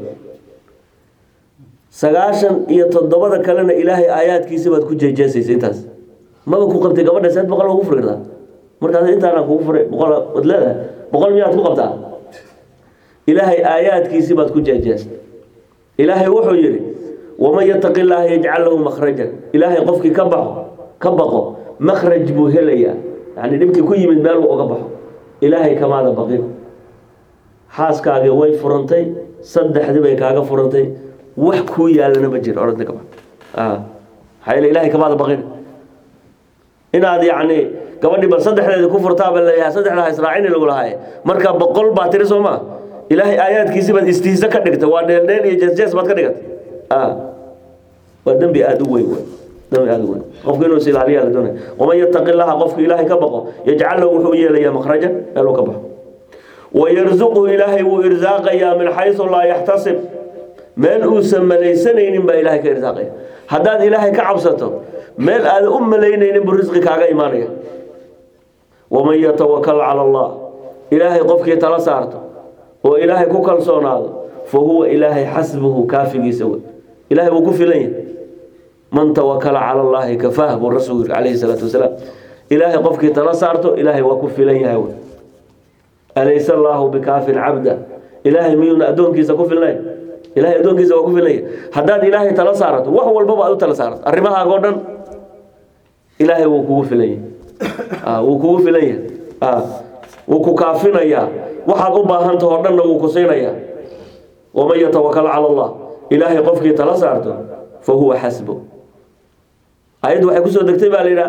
sagaashan iyo toddobada kalena ilaahay aayaadkiisi baad ku jeejeesaysa intaas maba ku qabtay gabadha seed boqol ugu furi kartaa markaas intaana kugu furay boqol waad leedahay boqol miyaad ku qabtaa ilaahay aayaadkiisi baad ku jeejeestay ilaahay wuxuu yidhi waman yataqi llaaha yajcal lahu makhrajan ilaahay qofkii ka baxo ka baqo makhraj buu helayaa yani dhibkii ku yimid meel uu uga baxo ilaahay kamaada baqin xaaskaagii way furantay saddexdii bay kaaga furantay wax kuu yaalana ma jiro orada kaba maxaa yeele ilaahay kamaada baqin inaad yacni gabadhii bal saddexdeedii ku furtaaba leeyahay saddexda ha israacini lagu lahaaye marka boqol baa tiri soo maa ilaahay aayaadkiisi baad istihiisa ka dhigtay waa dheeldheel iyo jeesjees baad ka dhigatay waa dembi aada u weyn wey dembi aada u weyn qofku inuu is ilaaliyaa la doonaya waman yattaqi llaha qofku ilaahay ka baqo yajcal lahu wuxuu u yeelayaa makhrajan meeluu ka baxo wayarzuqhu ilaahay wuu irsaaqayaa min xaysu laa yaxtasib meel uusan malaysanaynin baa ilaahay ka irsaaqaya haddaad ilaahay ka cabsato meel aada u malaynaynin buu risqi kaaga imaanaya waman yatawakal cala allah ilaahay qofkii tala saarto oo ilaahay ku kalsoonaado fa huwa ilaahay xasbuhu kaafigiisa wey ilaahay wuu ku filan yahay man tawakala cala allahi kafaah buu rasuul yiri calayhi salaatu wasalaam ilaahay qofkii tala saarto ilaahay waa ku filan yahay wey alaysa allaahu bikaafin cabda ilaahay miyuuna addoonkiisa ku filnayn ilahay addoonkiisa waa ku filnaya haddaad ilaahay tala saarato wax walbaba aad u tala saarato arrimahaaga o dhan ilaahay wuu kugu filan yahay wuu kugu filan yahay wuu ku kaafinayaa waxaad u baahantaho o dhanna wuu ku siinayaa waman yatawakal cala allah ilaahay qofkii tala saarto fa huwa xasbo ayaddu waxay kusoo degtay baa la yidhaha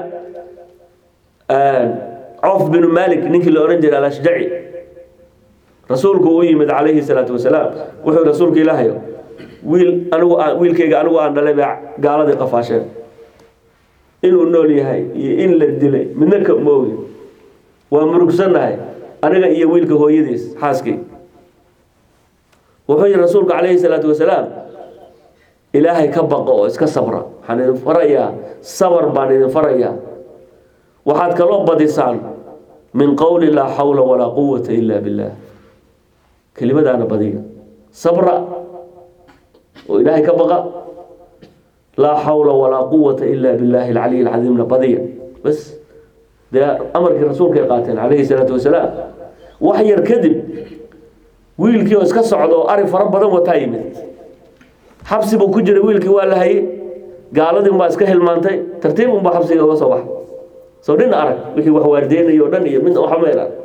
coof binu malik ninkii la odhan jiray alashjaci rasuulku u yimid calayhi salaatu wasalaam wuxuu rasuulka ilaahay wiil anigu aan wiilkayga anigu aan dhalay baa gaaladii qafaasheen inuu nool yahay iyo in la dilay midna ka moogi waa murugsannahay aniga iyo wiilka hooyadiis xaaskii wuxuu yihi rasuulku calayhi salaatu wasalaam ilaahay ka baqo oo iska sabra waxaan idin farayaa sabar baan idin farayaa waxaad kaloo badisaan min qowli laa xawla walaa quwata ila billah kelimadaana badiya sabra oo ilaahay ka baqa laa xawla walaa quwata ila billahi alcaliy alcadiimna badiya bas dee amarkii rasuulka ay qaateen calayhi salaatu wasalaam wax yar kadib wiilkii oo iska socda oo ari fara badan wataa yimid xabsi buu ku jiray wiilkii waa la hayey gaaladii unbaa iska hilmaantay tartiib unbaa xabsiga uga soo baxay soo dhin arag wixii wax waardeynaya o dhan iyo mid waxmayl arag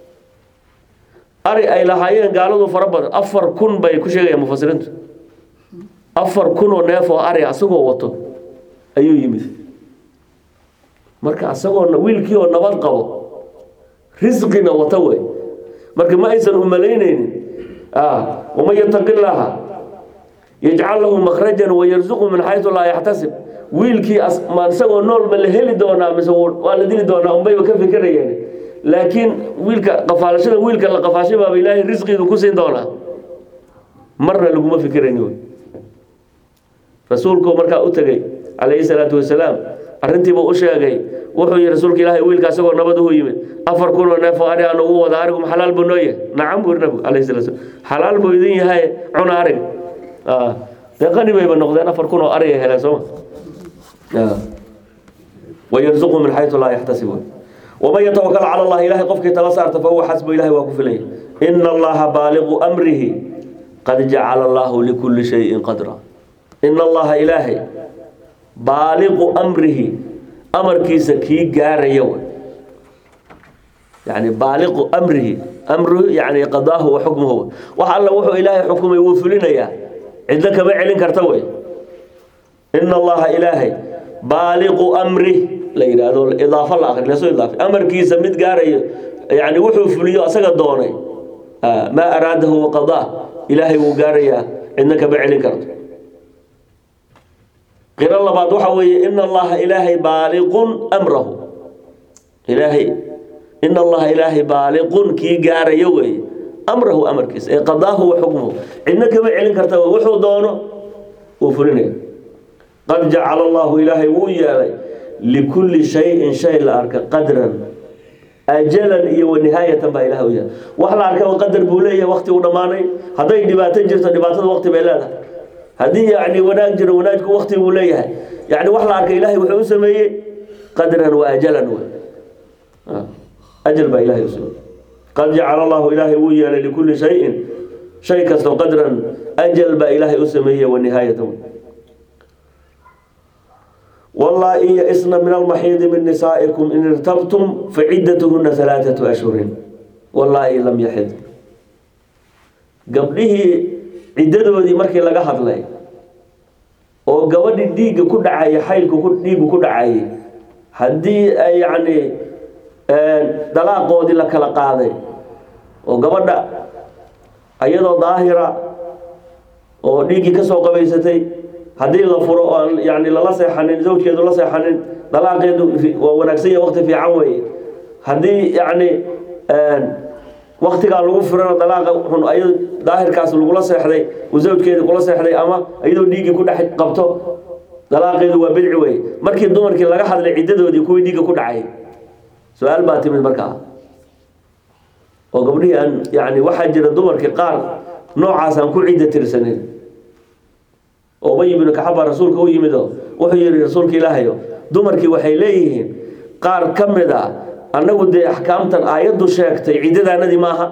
ari ay lahaayeen gaaladu fara badan afar kun bay ku sheegayaan mufasiriintu afar kun oo neef oo ari asagoo wato ayuu yimid marka asagoo wiilkii oo nabad qabo risqina wata wey marka ma aysan u malaynaynin waman yataqi llaaha yajcal lahu makhrajan wayarzuqu min xaysu laa yaxtasib wiilkii ma isagoo nool ma la heli doonaa mise waa la dili doonaa unbayba ka fikirayeen laakiin wiilka qafaalashada wiilka la qafaashay baaba ilaahay risqiidu ku siin doonaa marna laguma fikirayni wey rasuulku markaa u tegey calayhi salaatu wasalaam arrintiibuu u sheegay wuxuu yihi rasuulka ilaahay wiilka asagoo nabad uhu yimid afar kunoo neef oo ari aan ugu wada arigu ma xalaal buu noo yahay nacam buu nabigu calayhi salatu wasalam xalaal buu idin yahay cuna arig dee qani bayba noqdeen afar kun oo ariga heleen sooma wayarzuqu min xaytu laa yaxtasibuun waman yatawakal cala allah ilahay qofkii tala saarta fahuwa xasbu ilahay waa ku filaya ina allaha baaliqu amrihi qad jacala allahu likulli shayin qadra ina allaha ilaahay baaliqu amrihi amarkiisa kii gaaraya w yani baaliqu amrihi amruhu yani qadaahu wa xukmuhu wax alla wuxuu ilaahay xukumay wuu fulinayaa cidlo kama celin karta wey ina allaha ilaahay baaliqu amrih la yidhaahdo idaafo la akri lasoo idaafa amarkiisa mid gaarayo yani wuxuu fuliyo asaga doonay maa araadahu waqadaa ilaahay wuu gaarayaa cidna kama celin karto qiro labaad waxa weeye ina allaha ilaahay baaliqun amrahu ilaahay ina allaha ilaahay baaliqun kii gaarayo weeye amrahu amarkiisa ee qadaahu wa xukmuhu cidna kama celin karta wey wuxuu doono wuu fulinaya qad jacala allahu ilaahay wuu yeelay likulli shayin shay la arka qadran ajalan iyo wanihaayatan baa ilahay u yeelay wax la arkaba qadar buu leeyahay wakti uu dhammaanay hadday dhibaato jirto dhibaatada wakti bay leedahay haddii yani wanaag jiro wanaagku wakti buu leeyahay yani wax la arkay ilahay wuxuu u sameeyey qadran wa ajalan wey ajal baa ilahay u sameeyey qad jacala allahu ilaahay wuu yeelay likulli shayin shay kasto qadran ajal baa ilaahay u sameeyey wanihaayatan wey واللائي يئسن من المحيض من نسائكم إن ارتبتم فعدتهن ثلاثة أشهر واللائي لم يحض قبله عددودي markii laga hadlay oo gabadhi dhiiga ku dhacay xaylku ku dhiigu ku dhacay hadii ay yani dalaaqoodii la kala qaaday oo gabadha ayadoo daahira oo dhiiggii ka soo qabaysatay haddii la furo oo yani lala seexanin zawjkeedu la seexanin dalaaqeedu waa wanaagsan yahay waqti fiican weeye haddii yani waktigaa lagu furana dalaaqa xun ayado daahirkaas lagula seexday uu zawjkeedu kula seexday ama iyadoo dhiiggii ku dhex qabto dalaaqeedu waa bidci weye markii dumarkii laga hadlay ciddadoodii kuwii dhiigga ku dhacay su-aal baa timid markaa oo gabdhihii aan yani waxaa jira dumarkii qaar noocaas aan ku cidda tirsanin ubay ibnu kacab baa rasuulka u yimid oo wuxuu yihi rasuulka ilaahayo dumarkii waxay leeyihiin qaar ka mid a annagu dee axkaamtan aayaddu sheegtay ciddadaanadii maaha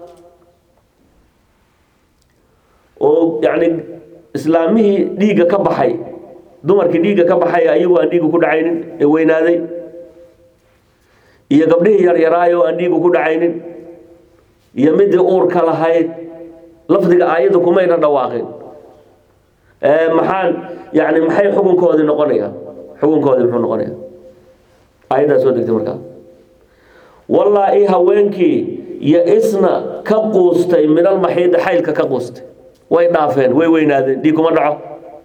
oo yacni islaamihii dhiigga ka baxay dumarkii dhiigga ka baxay ayagu aan dhiigga ku dhacaynin ee weynaaday iyo gabdhihii yaryaraay oo aan dhiigga ku dhacaynin iyo midii uurka lahayd lafdiga aayadda kumayna dhawaaqin maxaan yani maxay xukunkoodii noqonaya xukunkoodii muxuu noqonaya aayaddaa soo degtay markaa wallaa-i haweenkii yo-isna ka quustay min almaxiidi xaylka ka quustay way dhaafeen way weynaadeen dhiig kuma dhaco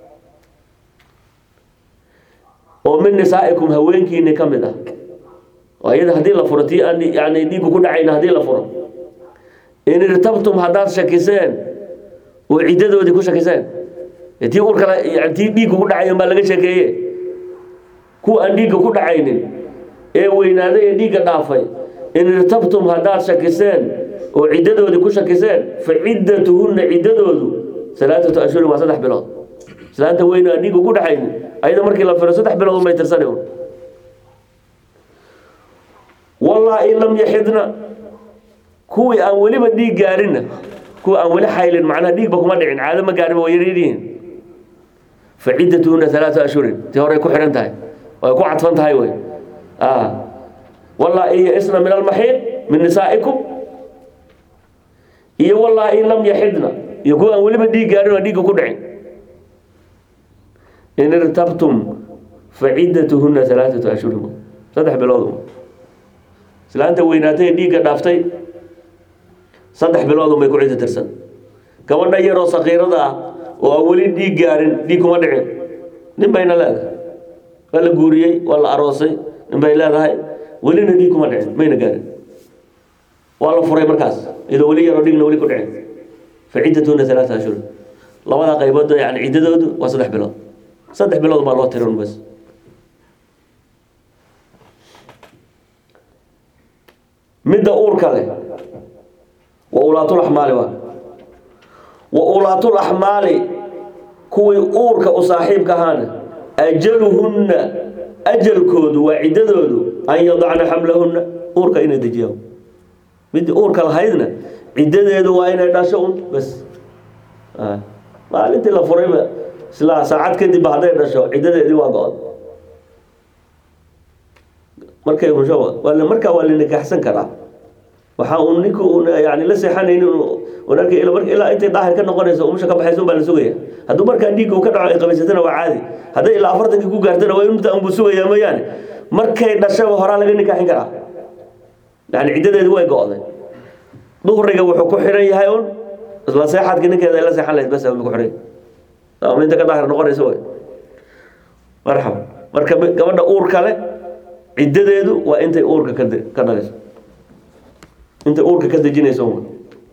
oo min nisaa'ikum haweenkiini ka mid ah oo ayada haddii la furo tii aan yani dhiiggu ku dhacayna haddii la furo in irtabtum haddaad shakiseen oo ciddadoodii ku shakiseen tii urkala tii dhiigga ku dhacayn baa laga sheekeeye kuwa aan dhiigga ku dhacaynin ee weynaaday ee dhiigga dhaafay in irtabtum haddaad shakiseen oo ciddadoodii ku shakiseen fa ciddatuhunna ciddadoodu salaatatu ashhurin waa saddex bilood islaanta weyn aan dhiigga ku dhacaynin ayada markii la firo saddex bilood umay tirsani un wallaahi lam yaxidna kuwii aan weliba dhiig gaarinna kuwa aan weli xaylin macnaha dhiigba kuma dhicin caado ma gaarin waa yaryaryihiin faciddatuhuna alaatu ashhurin tii horey ku xidhan tahay way ku cadfan tahay wey wallaahi yaisna min almaxiid min nisaa'ikum iyo wallaahi lam yaxidna iyo kuwa aan weliba dhiig gaarin waa dhiigga ku dhicin in irtabtum faciddatuhuna alaaatu ashhurin saddex bilood islaanta weynaatay ee dhiigga dhaaftay saddex bilood unbay ku ciddo tirsan gabadha yaroo sakiirada ah oo aan weli dhiig gaarin dhiig kuma dhicin nin bayna leedahay waa la guuriyey waa la aroosay nin bay leedahay welina dhiig kuma dhicin mayna gaarin waa la furay markaas iyadoo weli yaroo dhiigna weli ku dhicin fa ciddatuna alaata ashhur labada qaybood yani ciddadoodu waa saddex bilood saddex bilood baa loo tirin bas midda uurka leh wa ulaatulaxmaali waa wa ulaatulaxmaali kuwii uurka u saaxiibka ahaana ajaluhunna ajalkoodu waa ciddadoodu an yadacna xamlahunna uurka inay dejiyaan midii uurka lahaydna ciddadeedu waa inay dhasho un bas maalintii la furayba isla saacad kadibba hadday dhasho ciddadeedii waa go-od markay husho waa markaa waa la nikaxsan karaa waxa uu ninku yani la seexanaynin unarka ilaa intay daahir ka noqonayso umusha ka baxaysa baa la sugaya hadduu markaa dhiigga uu ka dhaco ay qabaysatana waa caadi hadday ilaa afartankii ku gaartana waa inta unbuu sugayaa mooyaane markay dhashaba horaa laga nikaaxin karaa yani ciddadeedi way go-day duhriga wuxuu ku xiran yahay un isla seexadka ninkeeda ay la seexan lahayd bas ku xiran ama inta ka daahir noqonaysa way marxaba marka gabadha uurka leh ciddadeedu waa intay uurka ka ka dhalayso intay uurka ka dejinayso un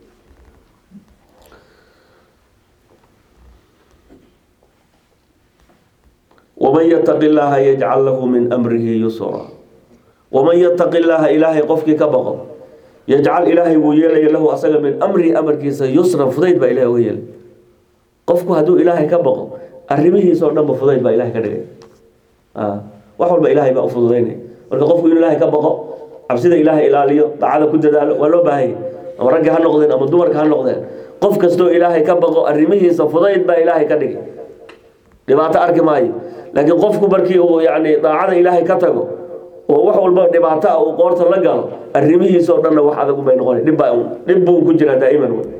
waman yataqi illaaha yajcal lahu min amrihi yusra waman yataqi illaaha ilaahay qofkii ka baqo yajcal ilaahay wuu yeelaya lahu asaga min amrihi amarkiisa yusran fudayd baa ilahay uga yeelay qofku hadduu ilaahay ka baqo arrimihiisao dhanba fudayd baa ilahay ka dhigay wax walba ilaahay baa u fududaynaya marka qofku inuu ilaahay ka baqo cabsida ilaahay ilaaliyo dacada ku dadaalo waa loo baahanya ama ragga ha noqdeen ama dumarka ha noqdeen qof kastoo ilaahay ka baqo arrimihiisa fudayd baa ilaahay ka dhigay dhibaato arki maayo laakiin qofku markii uu yani daacada ilaahay ka tago oo wax walba dhibaato ah uu qoorta la galo arrimihiisao dhanna wax adag bay noqona dhib baa dhib buu ku jiraa daa'iman wey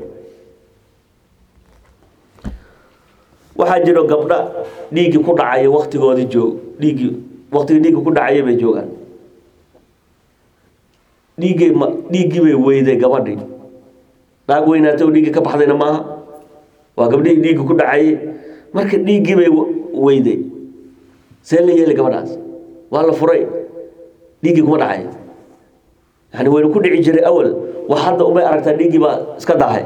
waxaa jiro gabdha dhiiggii ku dhacaya waktigoodii joog dhiiggii waktigii dhiigga ku dhacaya bay joogaan dhiiggay ma dhiiggii bay weyday gabadhii naag weynaatay oo dhiiggii ka baxdayna maaha waa gabdhihii dhiigga ku dhacayay marka dhiiggii bay weyday see la yeelay gabadhaas waa la furay dhiiggii kuma dhacay yani wayna ku dhici jiray awal wax hadda umay aragtaa dhiiggii baa iska dahay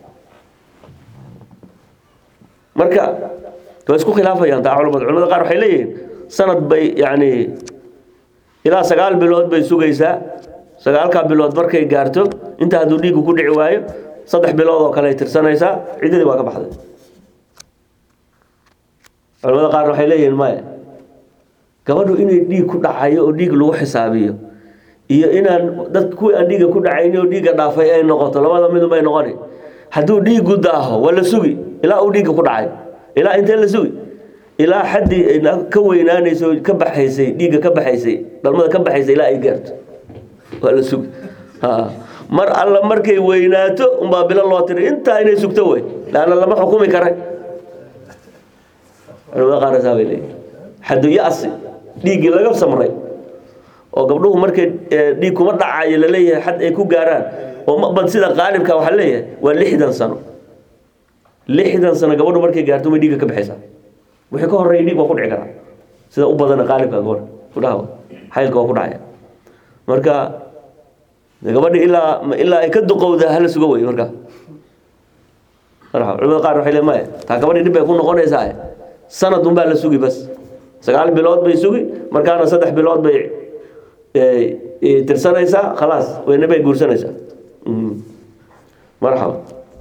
marka waa isku khilaafayaan taa culamada culamada qaar waxay leeyihiin sanad bay yani ilaa sagaal bilood bay sugaysaa sagaalkaa bilood markay gaarto inta hadduu dhiiggu ku dhici waayo saddex bilood oo kale ay tirsanaysaa ciddadii waa ka baxday culamada qaar waxay leeyihiin maya gabadhu inay dhiig ku dhacayo oo dhiig lagu xisaabiyo iyo inaan dad kuwii aan dhiigga ku dhacayni oo dhiigga dhaafay ay noqoto labada midunbay noqoni hadduu dhiiggu daaho waa la sugi ilaa uu dhiigga ku dhacay ilaa intee la sugi ilaa xaddii ka weynaanayso ka baxaysay dhiigga ka baxaysay dhalmada ka baxaysay ilaa ay gaarto waa la sugi mar alla markay weynaato unbaa bilo loo tiri intaa inay sugto wey laanna lama xukumi karay culamada qaarsaa bay leeyihin xaddu ya-si dhiiggii laga samray oo gabdhuhu markay dhiig kuma dhacayo laleeyahay xad ay ku gaaraan oo mabad sida qaalibka waxaa leeyahay waa lixdan sano lixdan sano gabadhu markay gaarto may dhiigga ka baxaysaa wixii ka horreeya dhiig waa ku dhici karaa sida u badana qaalibka gabadha kudhaha xaylka waa ku dhacaya marka gabadha ilaa ilaa ay ka duqowda hala suga wey marka culamada qaar waxay le maya taa gabadhi dhib bay ku noqonaysaa sanad unbaa la sugi bas sagaal bilood bay sugi markaana saddex bilood bay tirsanaysaa khalaas weyne bay guursanaysaa marxaba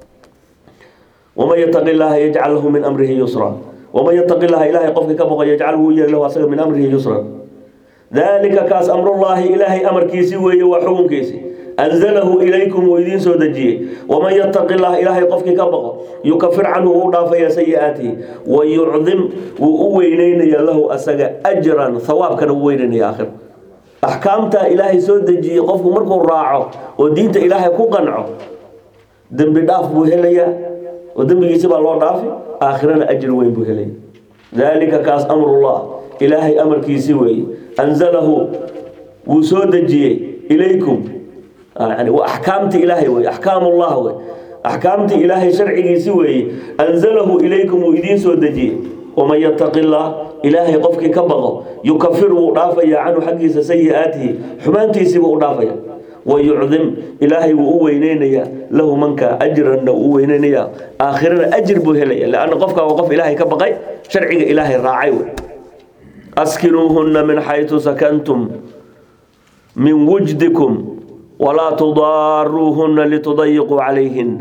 waman yataqi llaaha yajcal lahu min amrihi yusra waman yataqi llaha ilaahay qofkii ka boqo yajcal wuu yeeli lahu asaga min amrihi yusra dalika kaas amrullaahi ilaahay amarkiisii weeye waa xukunkiisi anzalahu ilaykum uu idiin soo dejiyey waman yataqi llah ilaahay qofkii ka baqo yukafir canhu wuu dhaafaya sayi-aatihi wa yucdim wuu u weyneynaya lahu asaga ajran hawaabkana wuu weyneynaya aakhir axkaamtaa ilaahay soo dejiyey qofku markuu raaco oo diinta ilaahay ku qanco dembi dhaaf buu helayaa oo dembigiisi baa loo dhaafi aakhirana ajri weyn buu helaya dalika kaas amrullah ilaahay amarkiisi weeye anzalahu wuu soo dejiyey ilaykum yani waa axkaamti ilaahay wey axkaam ullah wey axkaamtii ilaahay sharcigiisi weeye anzalahu ilaykum wuu idiin soo dejiyey waman yataqi llah ilaahay qofkii ka baqo yukafir wuu dhaafaya canhu xaggiisa sayi-aatihi xumaantiisiibuu u dhaafaya wayucdim ilaahay wuu u weyneynayaa lahu manka ajranna wuu u weyneynayaa aakhirana ajir buu helaya lanna qofka waa qof ilaahay ka baqay sharciga ilaahay raacay wey askinuuhunna min xaytu sakantum min wujdikum walaa tudaaruuhunna litudayiquu calayhin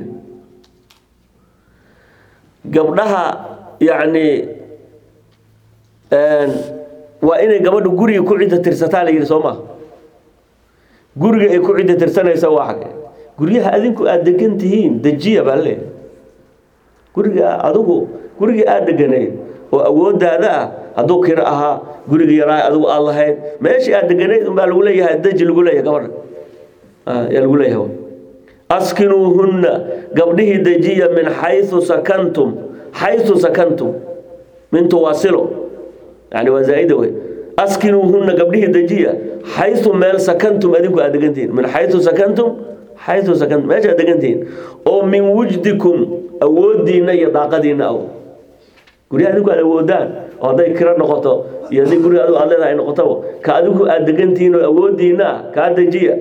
gabdhaha yacni waa inay gabadhu guriga ku cidda tirsataa la yidhi soo maa guriga ay ku cidda tirsanaysa waa xage guryaha adinku aada degan tihiin dejiya baa le guriga adigu gurigii aada deganayd oo awoodaada ah hadduu kiro ahaa guriga yaraa adigu aada lahayd meeshii aada deganayd unbaa lagu leeyahay deji lagu leeyahay gabadha yaa lagu leeyahay askinuuhunna gabdhihii dejiya min xaysu sakantum xaysu sakantum mintu waa silo yani waa zaaida wey askinuuhunna gabdhihii dejiya xaysu meel sakantum adinku aad degantihiin min xaysu sakantum xaysu sakantum meesha aad degantihiin oo min wujdikum awoodiinna iyo daaqadiinna aw guryaha adinku aad awoodaan oo hadday kiro noqoto iyo haddii guriga adigu aad leedahay noqotaba ka adigu aad degantihiin oo awoodiinna ah kaa dejiya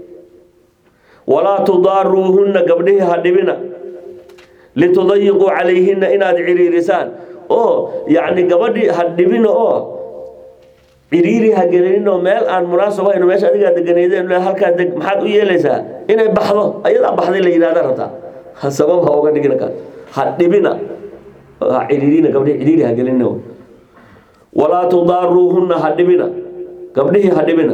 walaa tudaaruuhunna gabdhihii ha dhibina litudayiquu calayhinna inaad ciriirisaan oo yacni gabadhii ha dhibina oo ciriiri ha gelinin oo meel aan munaasab ahayn oo meesha adigaa deganeydeen halkaa deg maxaad u yeelaysaa inay baxdo ayadaa baxday la yidhahda rabtaa ha sabab ha oga dhigina ka ha dhibina ha ciriirina gabdhihi ciriiri ha gelinina walaa tudaaruuhunna ha dhibina gabdhihii ha dhibina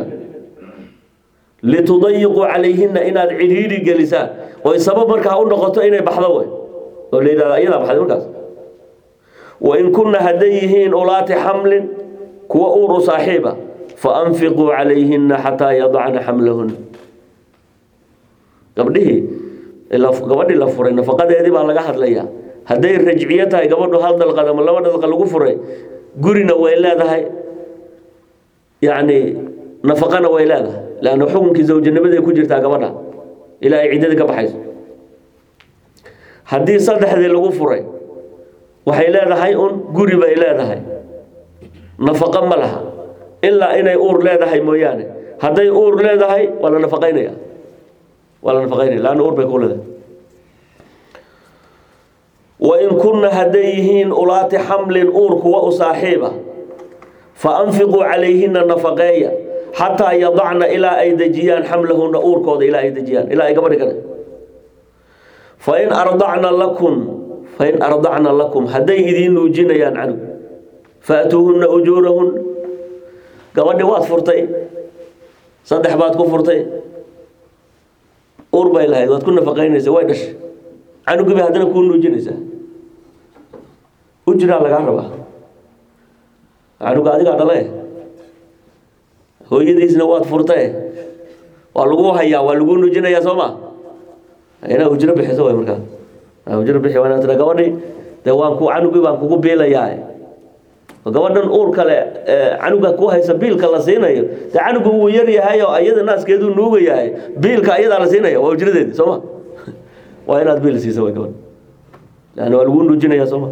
litudayiquu calayhinna inaad ciriiri gelisaan oy sabab markaa u noqoto inay baxdo wey oo la yidhahda ayadaa baxday markaas wain kunna hadday yihiin ulaati xamlin kuwa uuru saaxiiba faanfiquu calayhinna xataa yadacna xamlahunna gabdhihii gabadhii la furay nafaqadeedii baa laga hadlayaa hadday rajciyo tahay gabadhu hal dalqad ama laba dalqa lagu furay gurina way leedahay yacni nafaqana way leedahay leanna xukunkii zawjanimaday ku jirtaa gabadha ilaa ay ciddadii ka baxayso haddii saddexdii lagu furay waxay leedahay un guri bay leedahay nafaqo ma laha ilaa inay uur leedahay mooyaane hadday uur leedahay waa la nafaqaynaya waa la nafaqaynaya laanna uur bay ku leedahay wain kunna hadday yihiin ulaati xamlin uur kuwa u saaxiiba fa anfiquu calayhinna nafaqeeya xataa yadacna ilaa ay dejiyaan xamlahunna uurkooda ilaa ay dejiyaan ilaa ay gabadhi kale fain ardacna lakum fain ardacna lakum hadday idiin nuujinayaan canug faatuuhunna ujuurahun gabadhi waad furtay saddex baad ku furtay uur bay lahayd waad ku nafaqaynaysa way dhashay canugii bay haddana kuu nuujinaysaa ujraa lagaa rabaa canuga adigaa dhale hooyadiisna waad furtay waa lagu hayaa waa lagu nuujinayaa soo ma inaa ujro bixiso way markaa ujro bixi waa tira gabadhi dee waan ku canugii baan kugu biilayaa gabadhan uur kale canuga ku haysa biilka la siinayo dee canugu wuu yar yahay oo iyada naaskeeduu nuuga yahay biilka iyadaa la siinaya waa ujradeedi sooma waa inaad biil siisa way gabadh leanna waa lagu nuujinaya sooma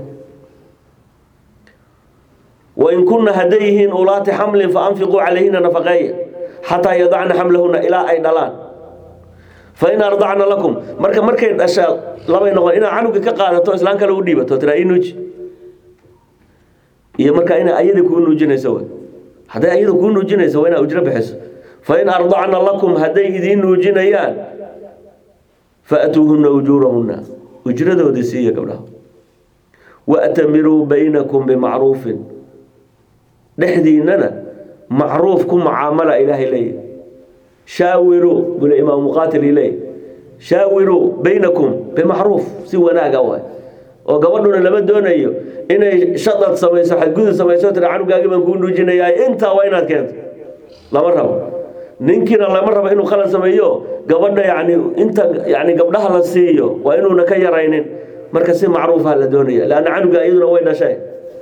wain kunna hadday yihiin ulaati xamlin faanfiquu calayhina nafaqeeya xataa yadacna xamlahunna ilaa ay dhalaan fain ardacna lakum marka markay dhashaa labay noqon inaad canuga ka qaadato islaan kale u dhiibato tiraa ii nuuji iyo markaa ina ayada kuu nuujinayso w hadday ayada kuu nuujinayso waa inaad ujro bixiso fain ardacna lakum hadday idiin nuujinayaan faatuuhunna ujuurahunna ujradoodii siiya gabdhaha waatamiruu baynakum bimacruufin dhexdiinana macruuf ku mucaamala ilaahay leeyahy shaawiruu bule imaam muqaatil leey shaawiruu baynakum bimacruuf si wanaaga waay oo gabadhuna lama doonayo inay shadad samayso xadgudub samayso tira canugaagi baan kuu nuujinayaa intaa waa inaad keento lama rabo ninkiina lama rabo inuu khalad sameeyo gabadha yani inta yani gabdhaha la siiyo waa inuuna ka yaraynin marka si macruufa la doonaya lanna canuga iyaduna way dhashay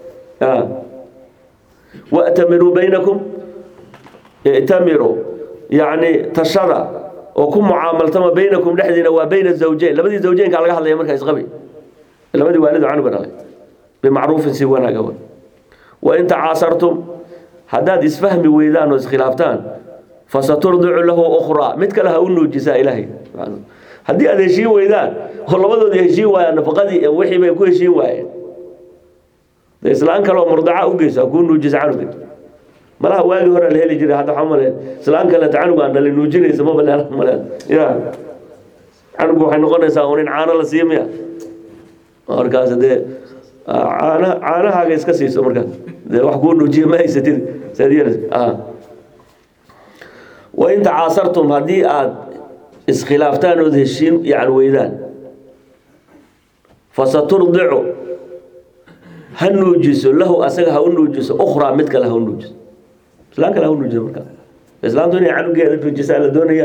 watamiruu baynakum ictamiruu yani tashada oo ku mucaamaltama baynakum dhexdiina waa bayna zawjeyn labadii zawjeynka laga hadlaya markaa isqabi labadii waalid canuga dhalay bimacruufin si wanaaga wain tacaasartum haddaad isfahmi weydaan oo iskhilaaftaan fasaturdicu lahu ukhraa mid kale ha u nuujisaa ilaahay haddii aad heshiin weydaan oo labadoodi heshiin waayaan nafaqadii wixii bay ku heshiin waayeen de islaan kale oo murdaca u geyso ha kuu nuujisa canuga malaha waagii hore la heli jiray hadda waxaa maleen islaan kaleeto canuga aan dhalin nuujinaysa ma maleen maleen ya canugu waxay noqonaysaa un in caano la siiyo miya markaas dee caana caanahaaga iska siiso markaas dee wax kuu nuujiya ma haysatid saad yeelaysa wain tacaasartum haddii aad iskhilaaftaan ood heshiin yani weydaan fasaturdicu ha nuujiso lahu asaga ha u nuujiso ukhraa mid kale ha u nuujiso islaan kale ha u nuujiso markaa islaantu inay canugeeda nuujisaa la doonaya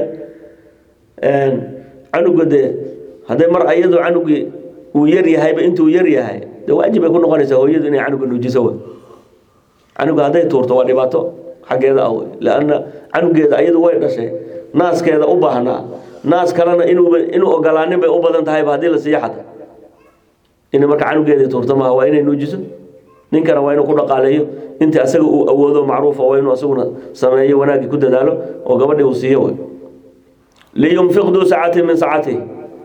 canuga dee hadday mar ayadu canugii uu yar yahayba intuu yar yahay de waajib bay ku noqonaysaa hooyadu inay canuga nuujiso w canuga hadday tuurto waa dhibaato xaggeeda ah wey lanna canugeeda ayadu way dhashay naaskeeda u baahnaa naas kalena inuu inuu ogolaanin bay u badan tahayba haddii la siiyo xata inay marka canugeedii tuurto maaha waa inay nuujiso ninkana waa inuu ku dhaqaaleeyo intii asaga uu awoodo macruufa waa inuu asaguna sameeyo wanaaggii ku dadaalo oo gabadhii uu siiyo wey liyunfiq duu sacatin min sacatihi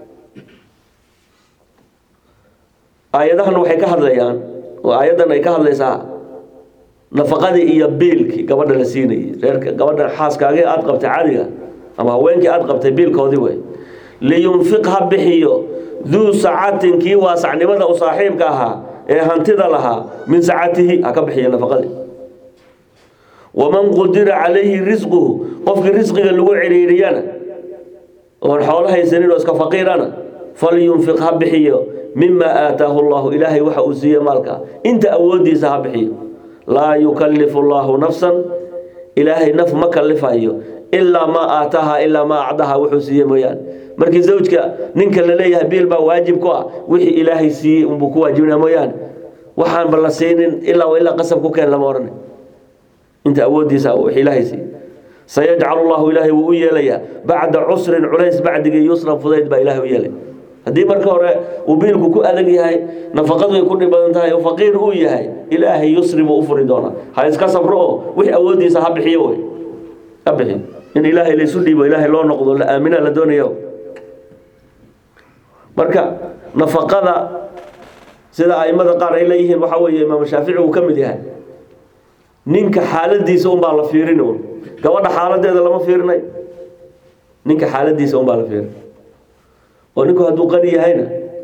aayadahan waxay ka hadlayaan oo aayaddan ay ka hadlaysaa nafaqadii iyo biilkii gabadha la siinayay reerka gabadha xaaskaagii aada qabtay caadiga ama haweenkii aada qabtay biilkoodii wey liyunfiq ha bixiyo duu sacatin kii waasacnimada u saaxiibka ahaa ee hantida lahaa min sacatihi ha ka bixiyo nafaqadii waman qudira calayhi risquhu qofkii risqiga lagu ciriiriyana oon xoolo haysanin oo iska faqiirana falyunfiq ha bixiyo mima aataahu llahu ilaahay waxa uu siiye maalka inta awoodiisa ha bixiyo laa yukallifu llahu nafsan ilaahay naf ma kalifayo ilaa maa aataaha ilaa maa acdaha wuxuu siiye mooyaane markii zawjka ninka la leeyahay biil baa waajib ku ah wixii ilaahay siiyey unbuu ku waajibinaa mooyaane waxaanba la siinin ilaa ilaa qasab ku keen lama odhanay inta awoodiisa wix ilaahay siiyey sayajcalu llahu ilaahay wuu u yeelayaa bacda cusrin culays bacdigii yusran fudayd baa ilaahay u yeelay haddii marka hore uu biilku ku adag yahay nafaqadu ay ku dhib badan tahay oo faqiir uu yahay ilaahay yusri buu u furi doonaa ha iska sabro oo wixii awoodiisa ha bixiyo wey ha bixiyo in ilaahay laysu dhiibo ilaahay loo noqdo la aamina la doonayo marka nafaqada sida aimada qaar ay leeyihiin waxaa weeye imaam shaafici uu ka mid yahay ninka xaaladiisa unbaa la fiirin un gabadha xaaladeeda lama fiirinay ninka xaaladiisa unbaa la fiirin oo ninku hadduu qani yahayna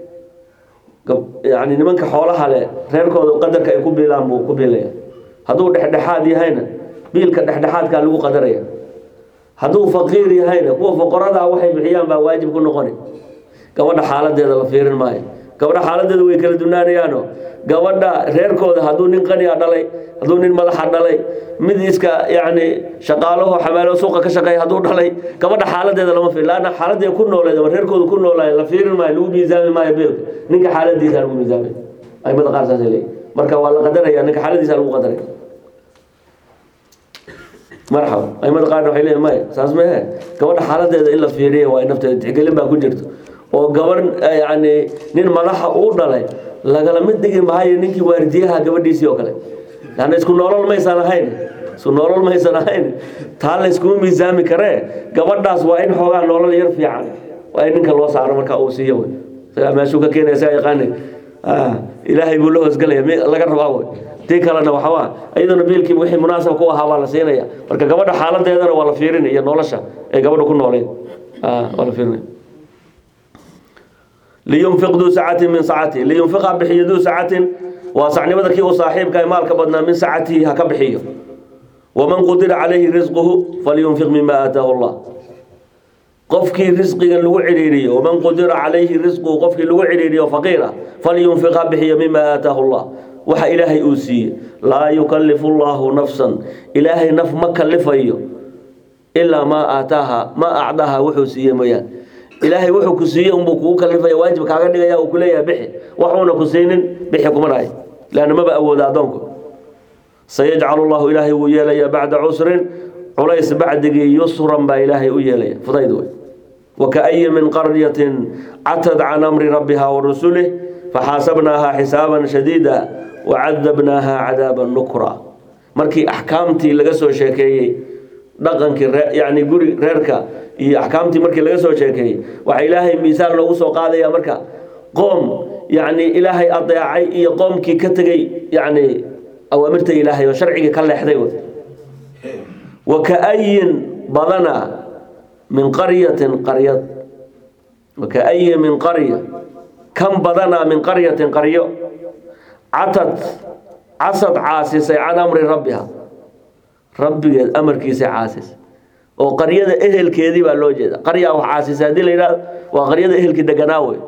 yani nimanka xoolaha le reerkooda qadarka ay ku biilaan buu ku biilaya hadduu dhexdhexaad yahayna biilka dhexdhexaadkaa lagu qadaraya hadduu faqiir yahayna kuwa foqoradaa waxay bixiyaan baa waajib ku noqoni gabadha xaaladeeda la fiirin maayo gabadha xaaladeeda way kala dunaanayaano gabadha reerkooda hadduu nin qaniya dhalay hadduu nin madaxa dhalay mid iska yani shaqaalaho xamaalo suuqa ka shaqeeya hadduu dhalay gabadha xaaladeeda lama fiir laanna xaaladii ku nooleed ama reerkooda ku noolaay la fiirin maayo lagu miisaami maayo beelka ninka xaaladiisa lagu miisaamay aimada qaar saasay leeyihin marka waa la qadaraya ninka xaaladiisa lagu qadaraya marxaba aimada qaarna waxay leeyihin maya saas mehe gabadha xaaladeeda in la fiiriya waa nafteeda tixgelin baa ku jirto oo gabar yani nin madaxa uu dhalay lagala mid dhigi maayo ninkii waaridiyaha gabadhiisii oo kale lanna isku noolol maysan ahayn isku noolol maysan ahayn taa la iskuma miisaami karee gabadhaas waa in xoogaa noolol yar fiican waa in ninka loo saaro marka uu siiyo wey isagaa meeshuu ka keenaya isagaa yaqaani ilaahay buu la hoosgelaya m laga rabaa wey tii kalena waxawaa iyaduna biilkii wixii munaasab ku ahaa baa la siinaya marka gabadha xaaladeedana waa la fiirinaya iyo nolosha ee gabadha ku nooleed waa la fiirinaya liyunfiq duu sacatin min sacatihi liyunfiqa bixiyo duu sacatin waa sacnimada kii u saaxiibka ee maalka badnaa min sacatihi ha ka bixiyo waman qudira calayhi risquhu falyunfiq mima aataahu llah qofkii risqiga lagu cidhiiriyo waman qudira calayhi risquhu qofkii lagu cidhiiriyo faqiira falyunfiq ha bixiyo mima aataahu llah waxa ilaahay uu siiye laa yukallifu llahu nafsan ilaahay naf ma kalifayo ilaa maa aataaha ma acdaha wuxuu siiye mooyaan ilaahay wuxuu ku siiye unbuu kugu kalifaya waajib kaaga dhigaya uu kuleeyahay bixi waxuuna ku siinin bixi kuma dhahay leanna maba awooda addoonku sayajcalu llahu ilaahay wuu yeelaya bacda cusrin culays bacdigii yusran baa ilaahay u yeelaya fudayd wey wakaayi min qaryatin catad can amri rabbiha wa rusulih faxaasabnaaha xisaaban shadiida wacadabnaaha cadaaban nukra markii axkaamtii laga soo sheekeeyey dhaqankii ree yani guri reerka iyo axkaamtii markii laga soo sheekeeyey waxaa ilaahay miisaal loogu soo qaadaya marka qoom yani ilaahay adeecay iyo qoomkii ka tegey yani awaamirta ilaahay oo sharcigii ka leexday wey wakaayin badana min qaryatin qaryad wakaayin min qarya kan badanaa min qaryatin qaryo catad casad caasisay can amri rabbiha rabbigeed amarkiisa caasis oo qaryada ehelkeedii baa loo jeeda qaryaa wax caasisay haddii la yidhahdo waa qaryada ehelkii deganaa wey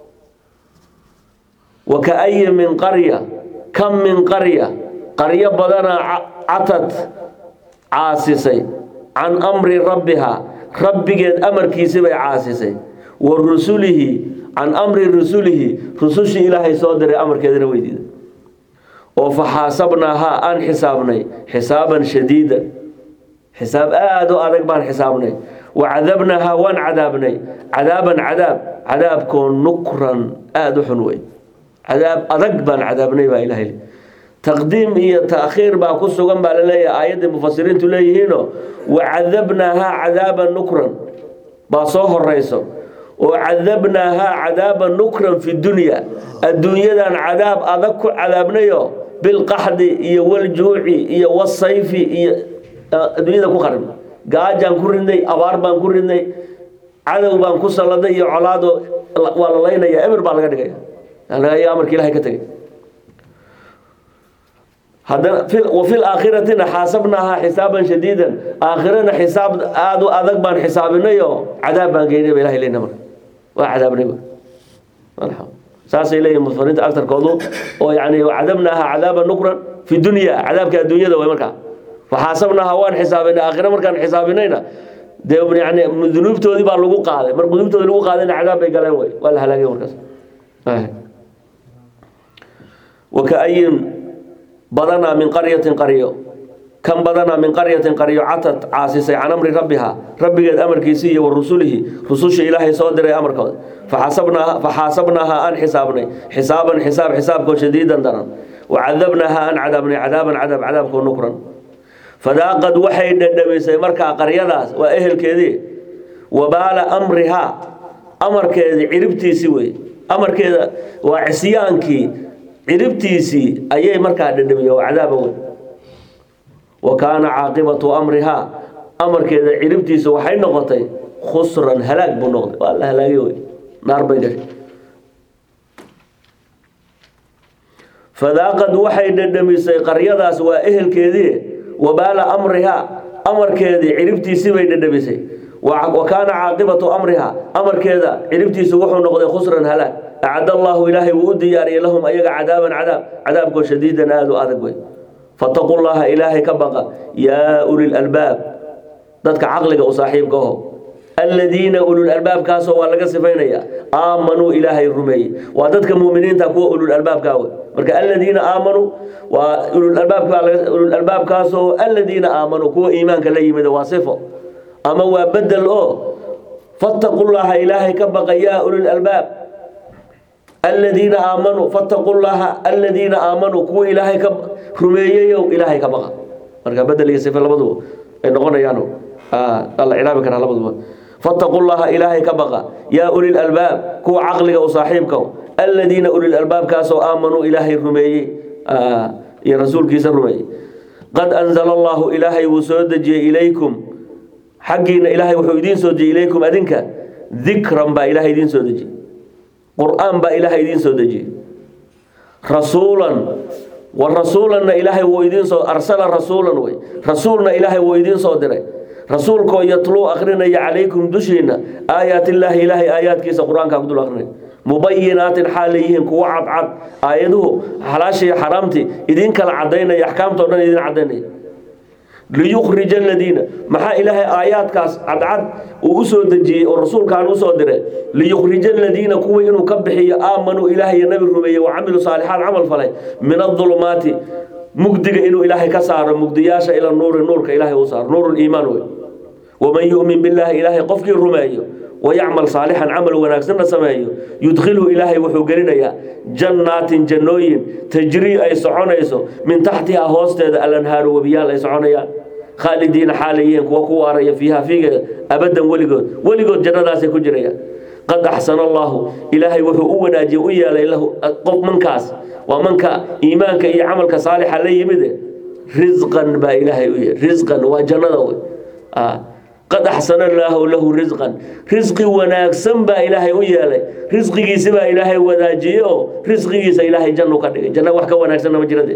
wakaayin min qarya kam min qarya qaryo badanaa catad caasisay can amri rabbiha rabbigeed amarkiisi bay caasisay wa rusulihi can amri rusulihi rusushii ilaahay soo diray amarkeedana weydiida oo faxaasabnaahaa aan xisaabnay xisaaban shadiida xisaab aada u adag baan xisaabnay wacadabnaahaa waan cadaabnay cadaaban cadaab cadaabkoo nukran aada u xun wey cadaab adag baan cadaabnay baa ilahay taqdiim iyo taakhiir baa ku sugan baa laleeyahay aayaddii mufasiriintu leeyihiino wacadabnaahaa cadaaban nukran baa soo horeyso oo cadabnaahaa cadaaban nukran fi dunya adduunyadan cadaab adag ku cadaabnayo bilqaxdi iyo waljuuci iyo wasayfi iyo adduunyada ku qarib gaajaan ku ridnay abaar baan ku ridnay cadow baan ku salladay iyo colaado waa la laynaya eber baa laga dhigaya ayaa amarka ilahay ka tegay haddana wafi laakhiratina xaasabnaahaa xisaaban shadiidan aakhirana xisaab aada u adag baan xisaabinayo cadaab baan geynay ba ilahay leyna marka waa cadaabnay saasay leeyihin mufasiriinta agtarkoodu oo yani cadabnaaha cadaaba nukran fi dunya cadaabka adduunyada way markaa faxaasabnaaha waan xisaabinay aakhira markaan xisaabinayna dee yani dunuubtoodii baa lagu qaaday mar dunuubtoodii lagu qaadayna cadaab bay galeen way waa la halaagay markaas wakaayin badanaa min qaryatin qaryo kan badanaa min qaryatin qaryo catad caasisay can amri rabbiha rabbigeed amarkiisii iyo wa rusulihi rususha ilaahay soo diray amarkooda faxasabnaaha faxaasabnaaha aan xisaabnay xisaaban xisaab xisaabkoo shadiidan daran wacadabnaaha aan cadaabnay cadaaban cadaab cadaabkoo nukran fadaaqad waxay dhadhamisay markaa qaryadaas waa ehelkeedii wabaala amrihaa amarkeedii ciribtiisii wey amarkeeda waa cisyaankii ciribtiisii ayay markaa dhadhamiye waa cadaaba wey wa kaana caaqibatu amrihaa amarkeeda ciribtiisa waxay noqotay khusran halaag buu noqday waa la halaagay wey naar bay gashay fadaaqad waxay dhadhamisay qaryadaas waa ehelkeedii wabaala amrihaa amarkeedii ciribtiisii bay dhadhamisay wa kaana caaqibatu amrihaa amarkeeda ciribtiisu wuxuu noqday khusran halaag acad allaahu ilaahay wuu u diyaariyay lahum ayaga cadaaban cadaab cadaabkoo shadiidan aada u adag wey fataquu llaha ilaahay ka baqa yaa uli lalbaab dadka caqliga u saaxiibka aho aladiina ululalbaabkaasoo waa laga sifaynaya aamanuu ilaahay rumeeyey waa dadka muminiinta kuwa ululalbaabkaa wey marka aladiina aamanuu waa ululalbaabkaasoo aladiina aamanuu kuwa iimaanka la yimid waa sifo ama waa bedel oo fataquu llaha ilaahay ka baqa yaa ulilalbaab aladiina aamanuu fataquu llaha aladiina aamanuu kuwa ilaahay ka rumeeyeyow ilaahay ka baqa marka bedel iyo sife labaduba ay noqonayaan alla cilaabi karaa labaduba fataquu llaha ilaahay ka baqa yaa uli lalbaab kuwa caqliga u saaxiibka aladiina uli lalbaabkaasoo aamanuu ilaahay rumeeyey iyo rasuulkiisa rumeeyey qad anzala allahu ilaahay wuu soo dejiyey ilaykum xaggiina ilaahay wuxuu idiin soo dejiyey ilaykum adinka dikran baa ilaahay idiin soo dejiyey qur-aan baa ilaahay idiin soo dejiyey rasuulan wa rasuulanna ilaahay wuu idiin soo arsala rasuulan wey rasuulna ilaahay wuu idiin soo diray rasuulkoo yatluu akrinaya calaykum dushiina aayaat illaahi ilaahay aayaadkiisa qur-aankaa ku dul akrinay mubayinaatin xaal leeyihiin kuwo cadcad aayaduhu xalaashii xaraamtii idin kala cadaynaya axkaamtao dhan idin cadaynaya liyukhrija aladiina maxaa ilaahay aayaadkaas cadcad uu u soo dejiyey oo rasuulkaan usoo diray liyukhrija aladiina kuwii inuu ka bixiyo aamanuu ilaahay nabi rumeeyey wa camiluu saalixaat camal falay min adulumaati mugdiga inuu ilaahay ka saaro mugdiyaasha ila nuuri nuurka ilaahay uu saaro nuuru liimaan wey waman yu'min billaahi ilaahay qofkii rumeeyo wayacmal saalixan camal wanaagsanna sameeyo yudkhilhu ilaahay wuxuu gelinayaa jannaatin jannooyin tajrii ay soconayso min taxtihaa hoosteeda alanhaaru webiyaal ay soconayaan khaalidiina xaalayeen kuwa ku waaraya fiiha fiigeeda abadan weligood weligood jannadaasay ku jirayaan qad axsana allahu ilaahay wuxuu u wanaajiyey u yeelay lahu qof mankaas waa manka iimaanka iyo camalka saalixa la yimide risqan baa ilaahay u yeelay risqan waa jannada wey qad axsana allaahu lahu risqan risqi wanaagsan baa ilaahay u yeelay risqigiisi baa ilaahay wadaajiyey oo risqigiisa ilaahay jannu ka dhigay janna wax ka wanaagsanna ma jirade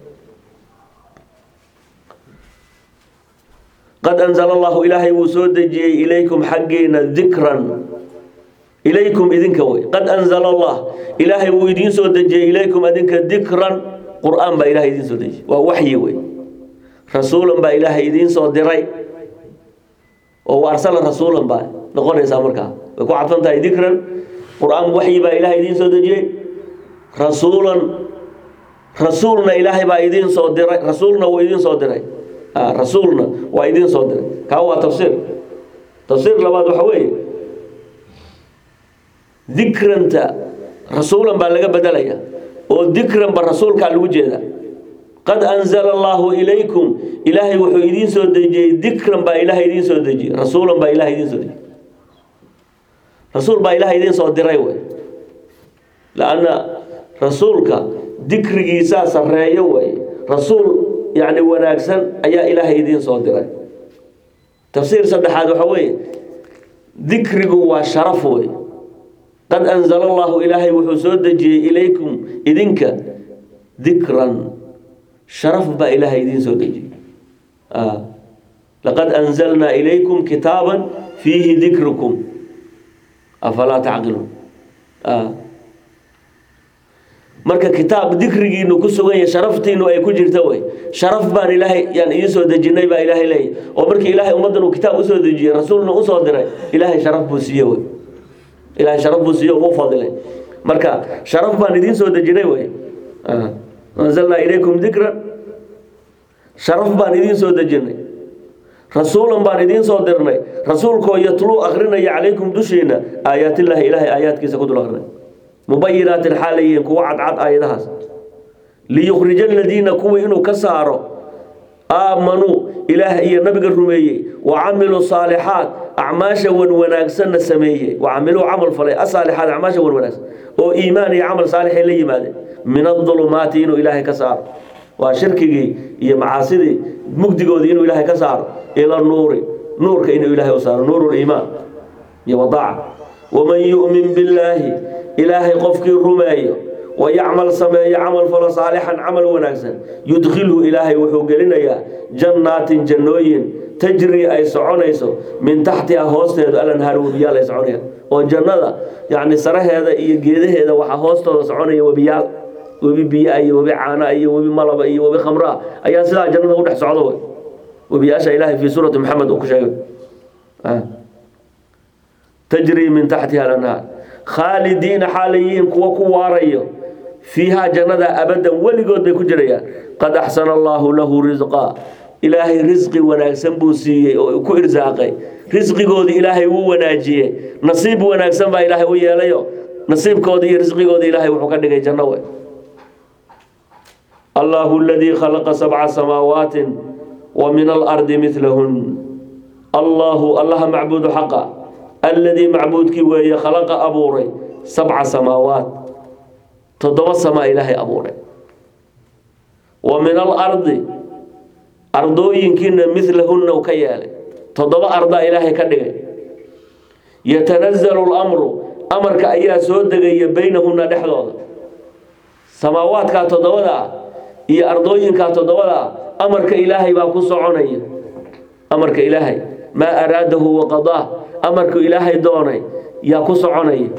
qad anzala allahu ilaahay wuu soo dejiyey ilaykum xaggiina dikran ilaykum idinka wey qad anzala allah ilaahay wuu idiin soo dejiyey ilaykum idinka dikran qur-aan baa ilahay idiin soo dejiyey waa waxyi wey rasuulan baa ilaahay idiin soo diray oo wa arsala rasuulan baa noqonaysaa markaa way ku cadfan tahay dikran qur-aan waxyi baa ilaahay idiin soo dejiyey rasuulan rasuulna ilaahay baa idiin soo diray rasuulna wuu idiin soo diray rasuulna waa idiin soo diray kaa waa tafsiir tafsiir labaad waxa weeye dikranta rasuulan baa laga bedelaya oo dikranba rasuulkaa lagu jeeda qad anzala allaahu ilaykum ilaahay wuxuu idiin soo dejiyey dikran baa ilaahay idiin soo dejiyey rasuulan baa ilahay idiin soo dejiyey rasuul baa ilahay idiin soo diray wey laanna rasuulka dikrigiisaa sarreeyo wey rasuul yacni wanaagsan ayaa ilaahay idiin soo diray tafsiir saddexaad waxa weeye dikrigu waa sharaf wey qad anzala allahu ilaahay wuxuu soo dejiyey ilaykum idinka dikran sharaf baa ilaahay idiin soo dejiyey laqad anzalnaa ilaykum kitaaban fiihi dikrukum afalaa tacqiluun marka kitaab dikrigiinu ku sugan yahay sharaftiinu ay ku jirta wey sharaf baan ilaahay yaan idiin soo dejinay baa ilaahay leeyahy oo markii ilaahay ummaddan uu kitaab usoo dejiyey rasuulna usoo diray ilaahay sharaf buu siiye wey ilaahay sharaf buu siiye uu fadilay marka sharaf baan idiin soo dejinay wey anzalnaa ilaykum dikran sharaf baan idiin soo dejinay rasuulan baan idiin soo dirnay rasuulkoo yatluu akrinaya calaykum dushiina aayaatillaahi ilaahay aayaadkiisa ku dul akrinay mubayinaatin xaalayihiin kuwa cadcad aayadahaas liyukhrija aladiina kuwii inuu ka saaro aamanuu ilaah iyo nabiga rumeeyey wa camiluu saalixaat acmaasha wan wanaagsanna sameeyey wa camiluu camal falay asaalixaat acmaasha wan wanaagsan oo iimaan iyo camal saalixay la yimaadeen min adulumaati inuu ilaahay ka saaro waa shirkigii iyo macaasidii mugdigoodii inuu ilaahay ka saaro ila nuuri nuurka inuu ilaahay u saaro nuuru liimaan iyo wadaaca waman yu'min billaahi ilaahay qofkii rumeeyo wayacmal sameeyo camal falo saalixan camal wanaagsan yudkhilhu ilaahay wuxuu gelinayaa jannaatin jannooyin tajri ay soconayso min taxtiha hoosteedu alanhaar webiyaal ay soconayaan oo jannada yacni saraheeda iyo geedaheeda waxaa hoostooda soconaya webiyaal webi biyaa iyo webi caanaa iyo webi malaba iyo webi khamraa ayaa sidaa jannada u dhex socdo wey webiyaasha ilaahay fii suurati maxamed uu ku sheegay tajri min taxtiha alanhaar khaalidiina xaalayihiin kuwa ku waarayo fiihaa jannada abadan weligood bay ku jirayaan qad axsana allaahu lahu risqaa ilaahay risqi wanaagsan buu siiyey oo ku irsaaqay risqigoodii ilaahay wuu wanaajiyey nasiib wanaagsan baa ilaahay u yeelayo nasiibkoodii iyo risqigoodii ilaahay wuxuu ka dhigay janno wey allahu aladii khalaqa sabca samaawaatin wa min alardi midlahun allahu allaha macbuudu xaqa alladii macbuudkii weeye khalaqa abuuray sabca samaawaat toddoba samaa ilaahay abuuray wa min alardi ardooyinkiina midlahunna u ka yeelay toddoba ardaa ilaahay ka dhigay yatanazalu lamru amarka ayaa soo degaya baynahunna dhexdooda samaawaadkaa toddobada ah iyo ardooyinkaa toddobada ah amarka ilaahay baa ku soconaya amarka ilaahay maa araadahu waqadaa amarku ilaahay doonay yaa ku soconaya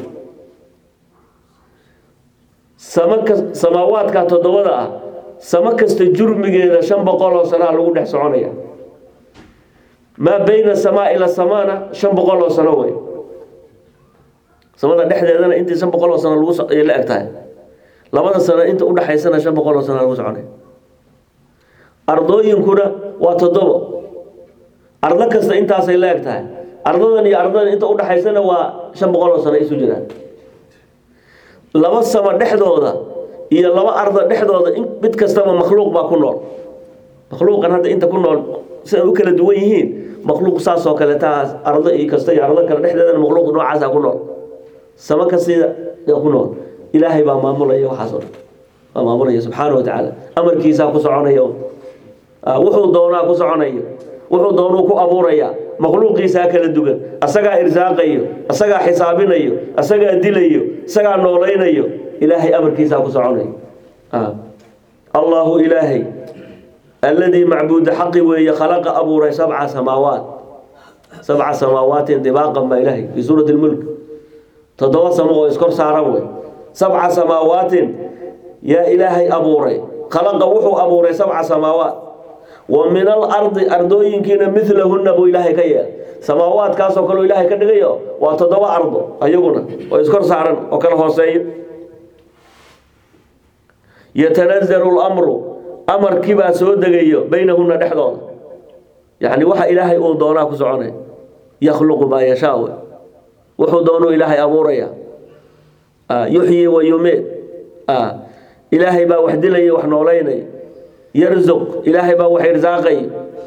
samaka samaawaadka toddobada ah samo kasta jurmigeeda shan boqol oo sanaa lagu dhex soconaya maa bayna samaa ila samaana shan boqol oo sano wey samada dhexdeedana intii shan boqol oo sano lagu la eg tahay labada sano inta udhexaysana shan boqol oo sana lagu soconaya ardooyinkuna waa toddobo ardo kasta intaasay la eg tahay ardadan iyo ardadan inta udhexaysana waa shan boqol oo sano isu jiraan laba samo dhexdooda iyo laba arda dhexdooda mid kastaba makhluuq baa ku nool makhluuqan hadda inta ku nool siday u kala duwan yihiin makhluuq saasoo kale taas ardo iyo kasta iyo ardo kale dhexdeedana makhluuq noocaasa ku nool sama ka sida ku nool ilaahay baa maamulaya waxaas oo dhan waa maamulaya subxaana wa tacaala amarkiisaa ku soconaya wuxuu doonaa ku soconaya wuxuu doonuu ku abuuraya makhluuqiisaa kala dugan asagaa irsaaqayo asagaa xisaabinayo asagaa dilayo isagaa noolaynayo ilaahay amarkiisaa ku soconayo allahu ilaahay alladii macbuuda xaqi weeye khalaqa abuuray sabca samaawaat sabca samaawaatin dibaaqan baa ilaahay fii suurati lmulk toddoba samo oo iskor saaran wey sabca samaawaatin yaa ilaahay abuuray khalaqa wuxuu abuuray sabca samaawaat wa min alardi ardooyinkiina milahunna buu ilaahay ka yeelay samaawaadkaasoo kaleo ilaahay ka dhigayo waa toddoba ardo ayaguna oo iskor saaran oo kala hooseeyo yatanazalu lamru amarkiibaa soo degayo baynahunna dhexdooda yacni waxa ilaahay uu doonaa ku soconay yakhluqu maa yashaa wey wuxuu doonuu ilaahay abuuraya yuxyi wa yumiid ilaahay baa wax dilaya wax noolaynaya yarzuq ilaahay baa wax irsaaqay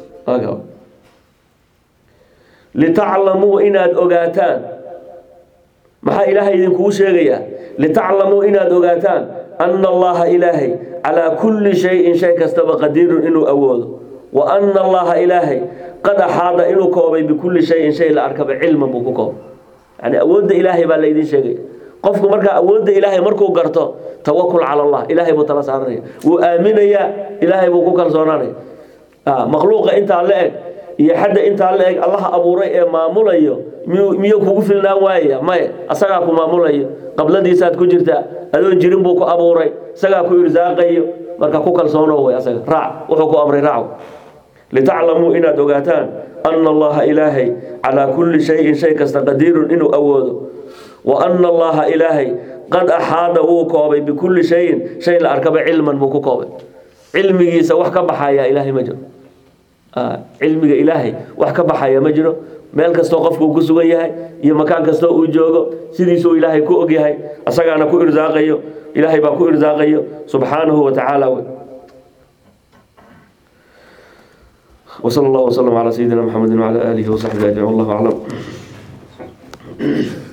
litaclamuu inaad ogaataan maxaa ilaahay idinkugu sheegayaa litaclamuu inaad ogaataan ana allaha ilaahay calaa kulli shayin shay kastaba qadiirun inuu awoodo wa ana allaha ilaahay qad axaada inuu koobay bikulli shayin shay la arkaba cilman buu ku koobay yani awoodda ilaahay baa laydin sheegaya qofku markaa awoodda ilaahay markuu garto tawakul cala allah ilaahay buu tala saaranaya wuu aaminayaa ilaahay buu ku kalsoonaanaya makhluuqa intaa la eg iyo xadda intaa la eg allaha abuuray ee maamulayo miyuu kugu filnaan waayaya maye asagaa ku maamulayo qabladiisaad ku jirtaa adoon jirin buu ku abuuray isagaa ku irsaaqayo marka ku kalsoono way asaga raac wuxuu ku amray raac litaclamuu inaad ogaataan ana allaha ilaahay calaa kulli shayin shay kasta qadiirun inuu awoodo wa ana allaha ilaahay qad axaada wuu koobay bikulli shayin shay la arkaba cilman buu ku koobay cilmigiisa wax ka baxaya ilaahay ma jiro cilmiga ilaahay wax ka baxaya ma jiro meel kastoo qofku uu ku sugan yahay iyo makaan kastoo uu joogo sidiisuu ilaahay ku ogyahay asagaana ku irsaaqayo ilaahay baa ku irsaaqayo subxaanahu wa tacaala وصلى الله وسلم على سيدنا محمد وعلى آله وصحبه أجمعين والله أعلم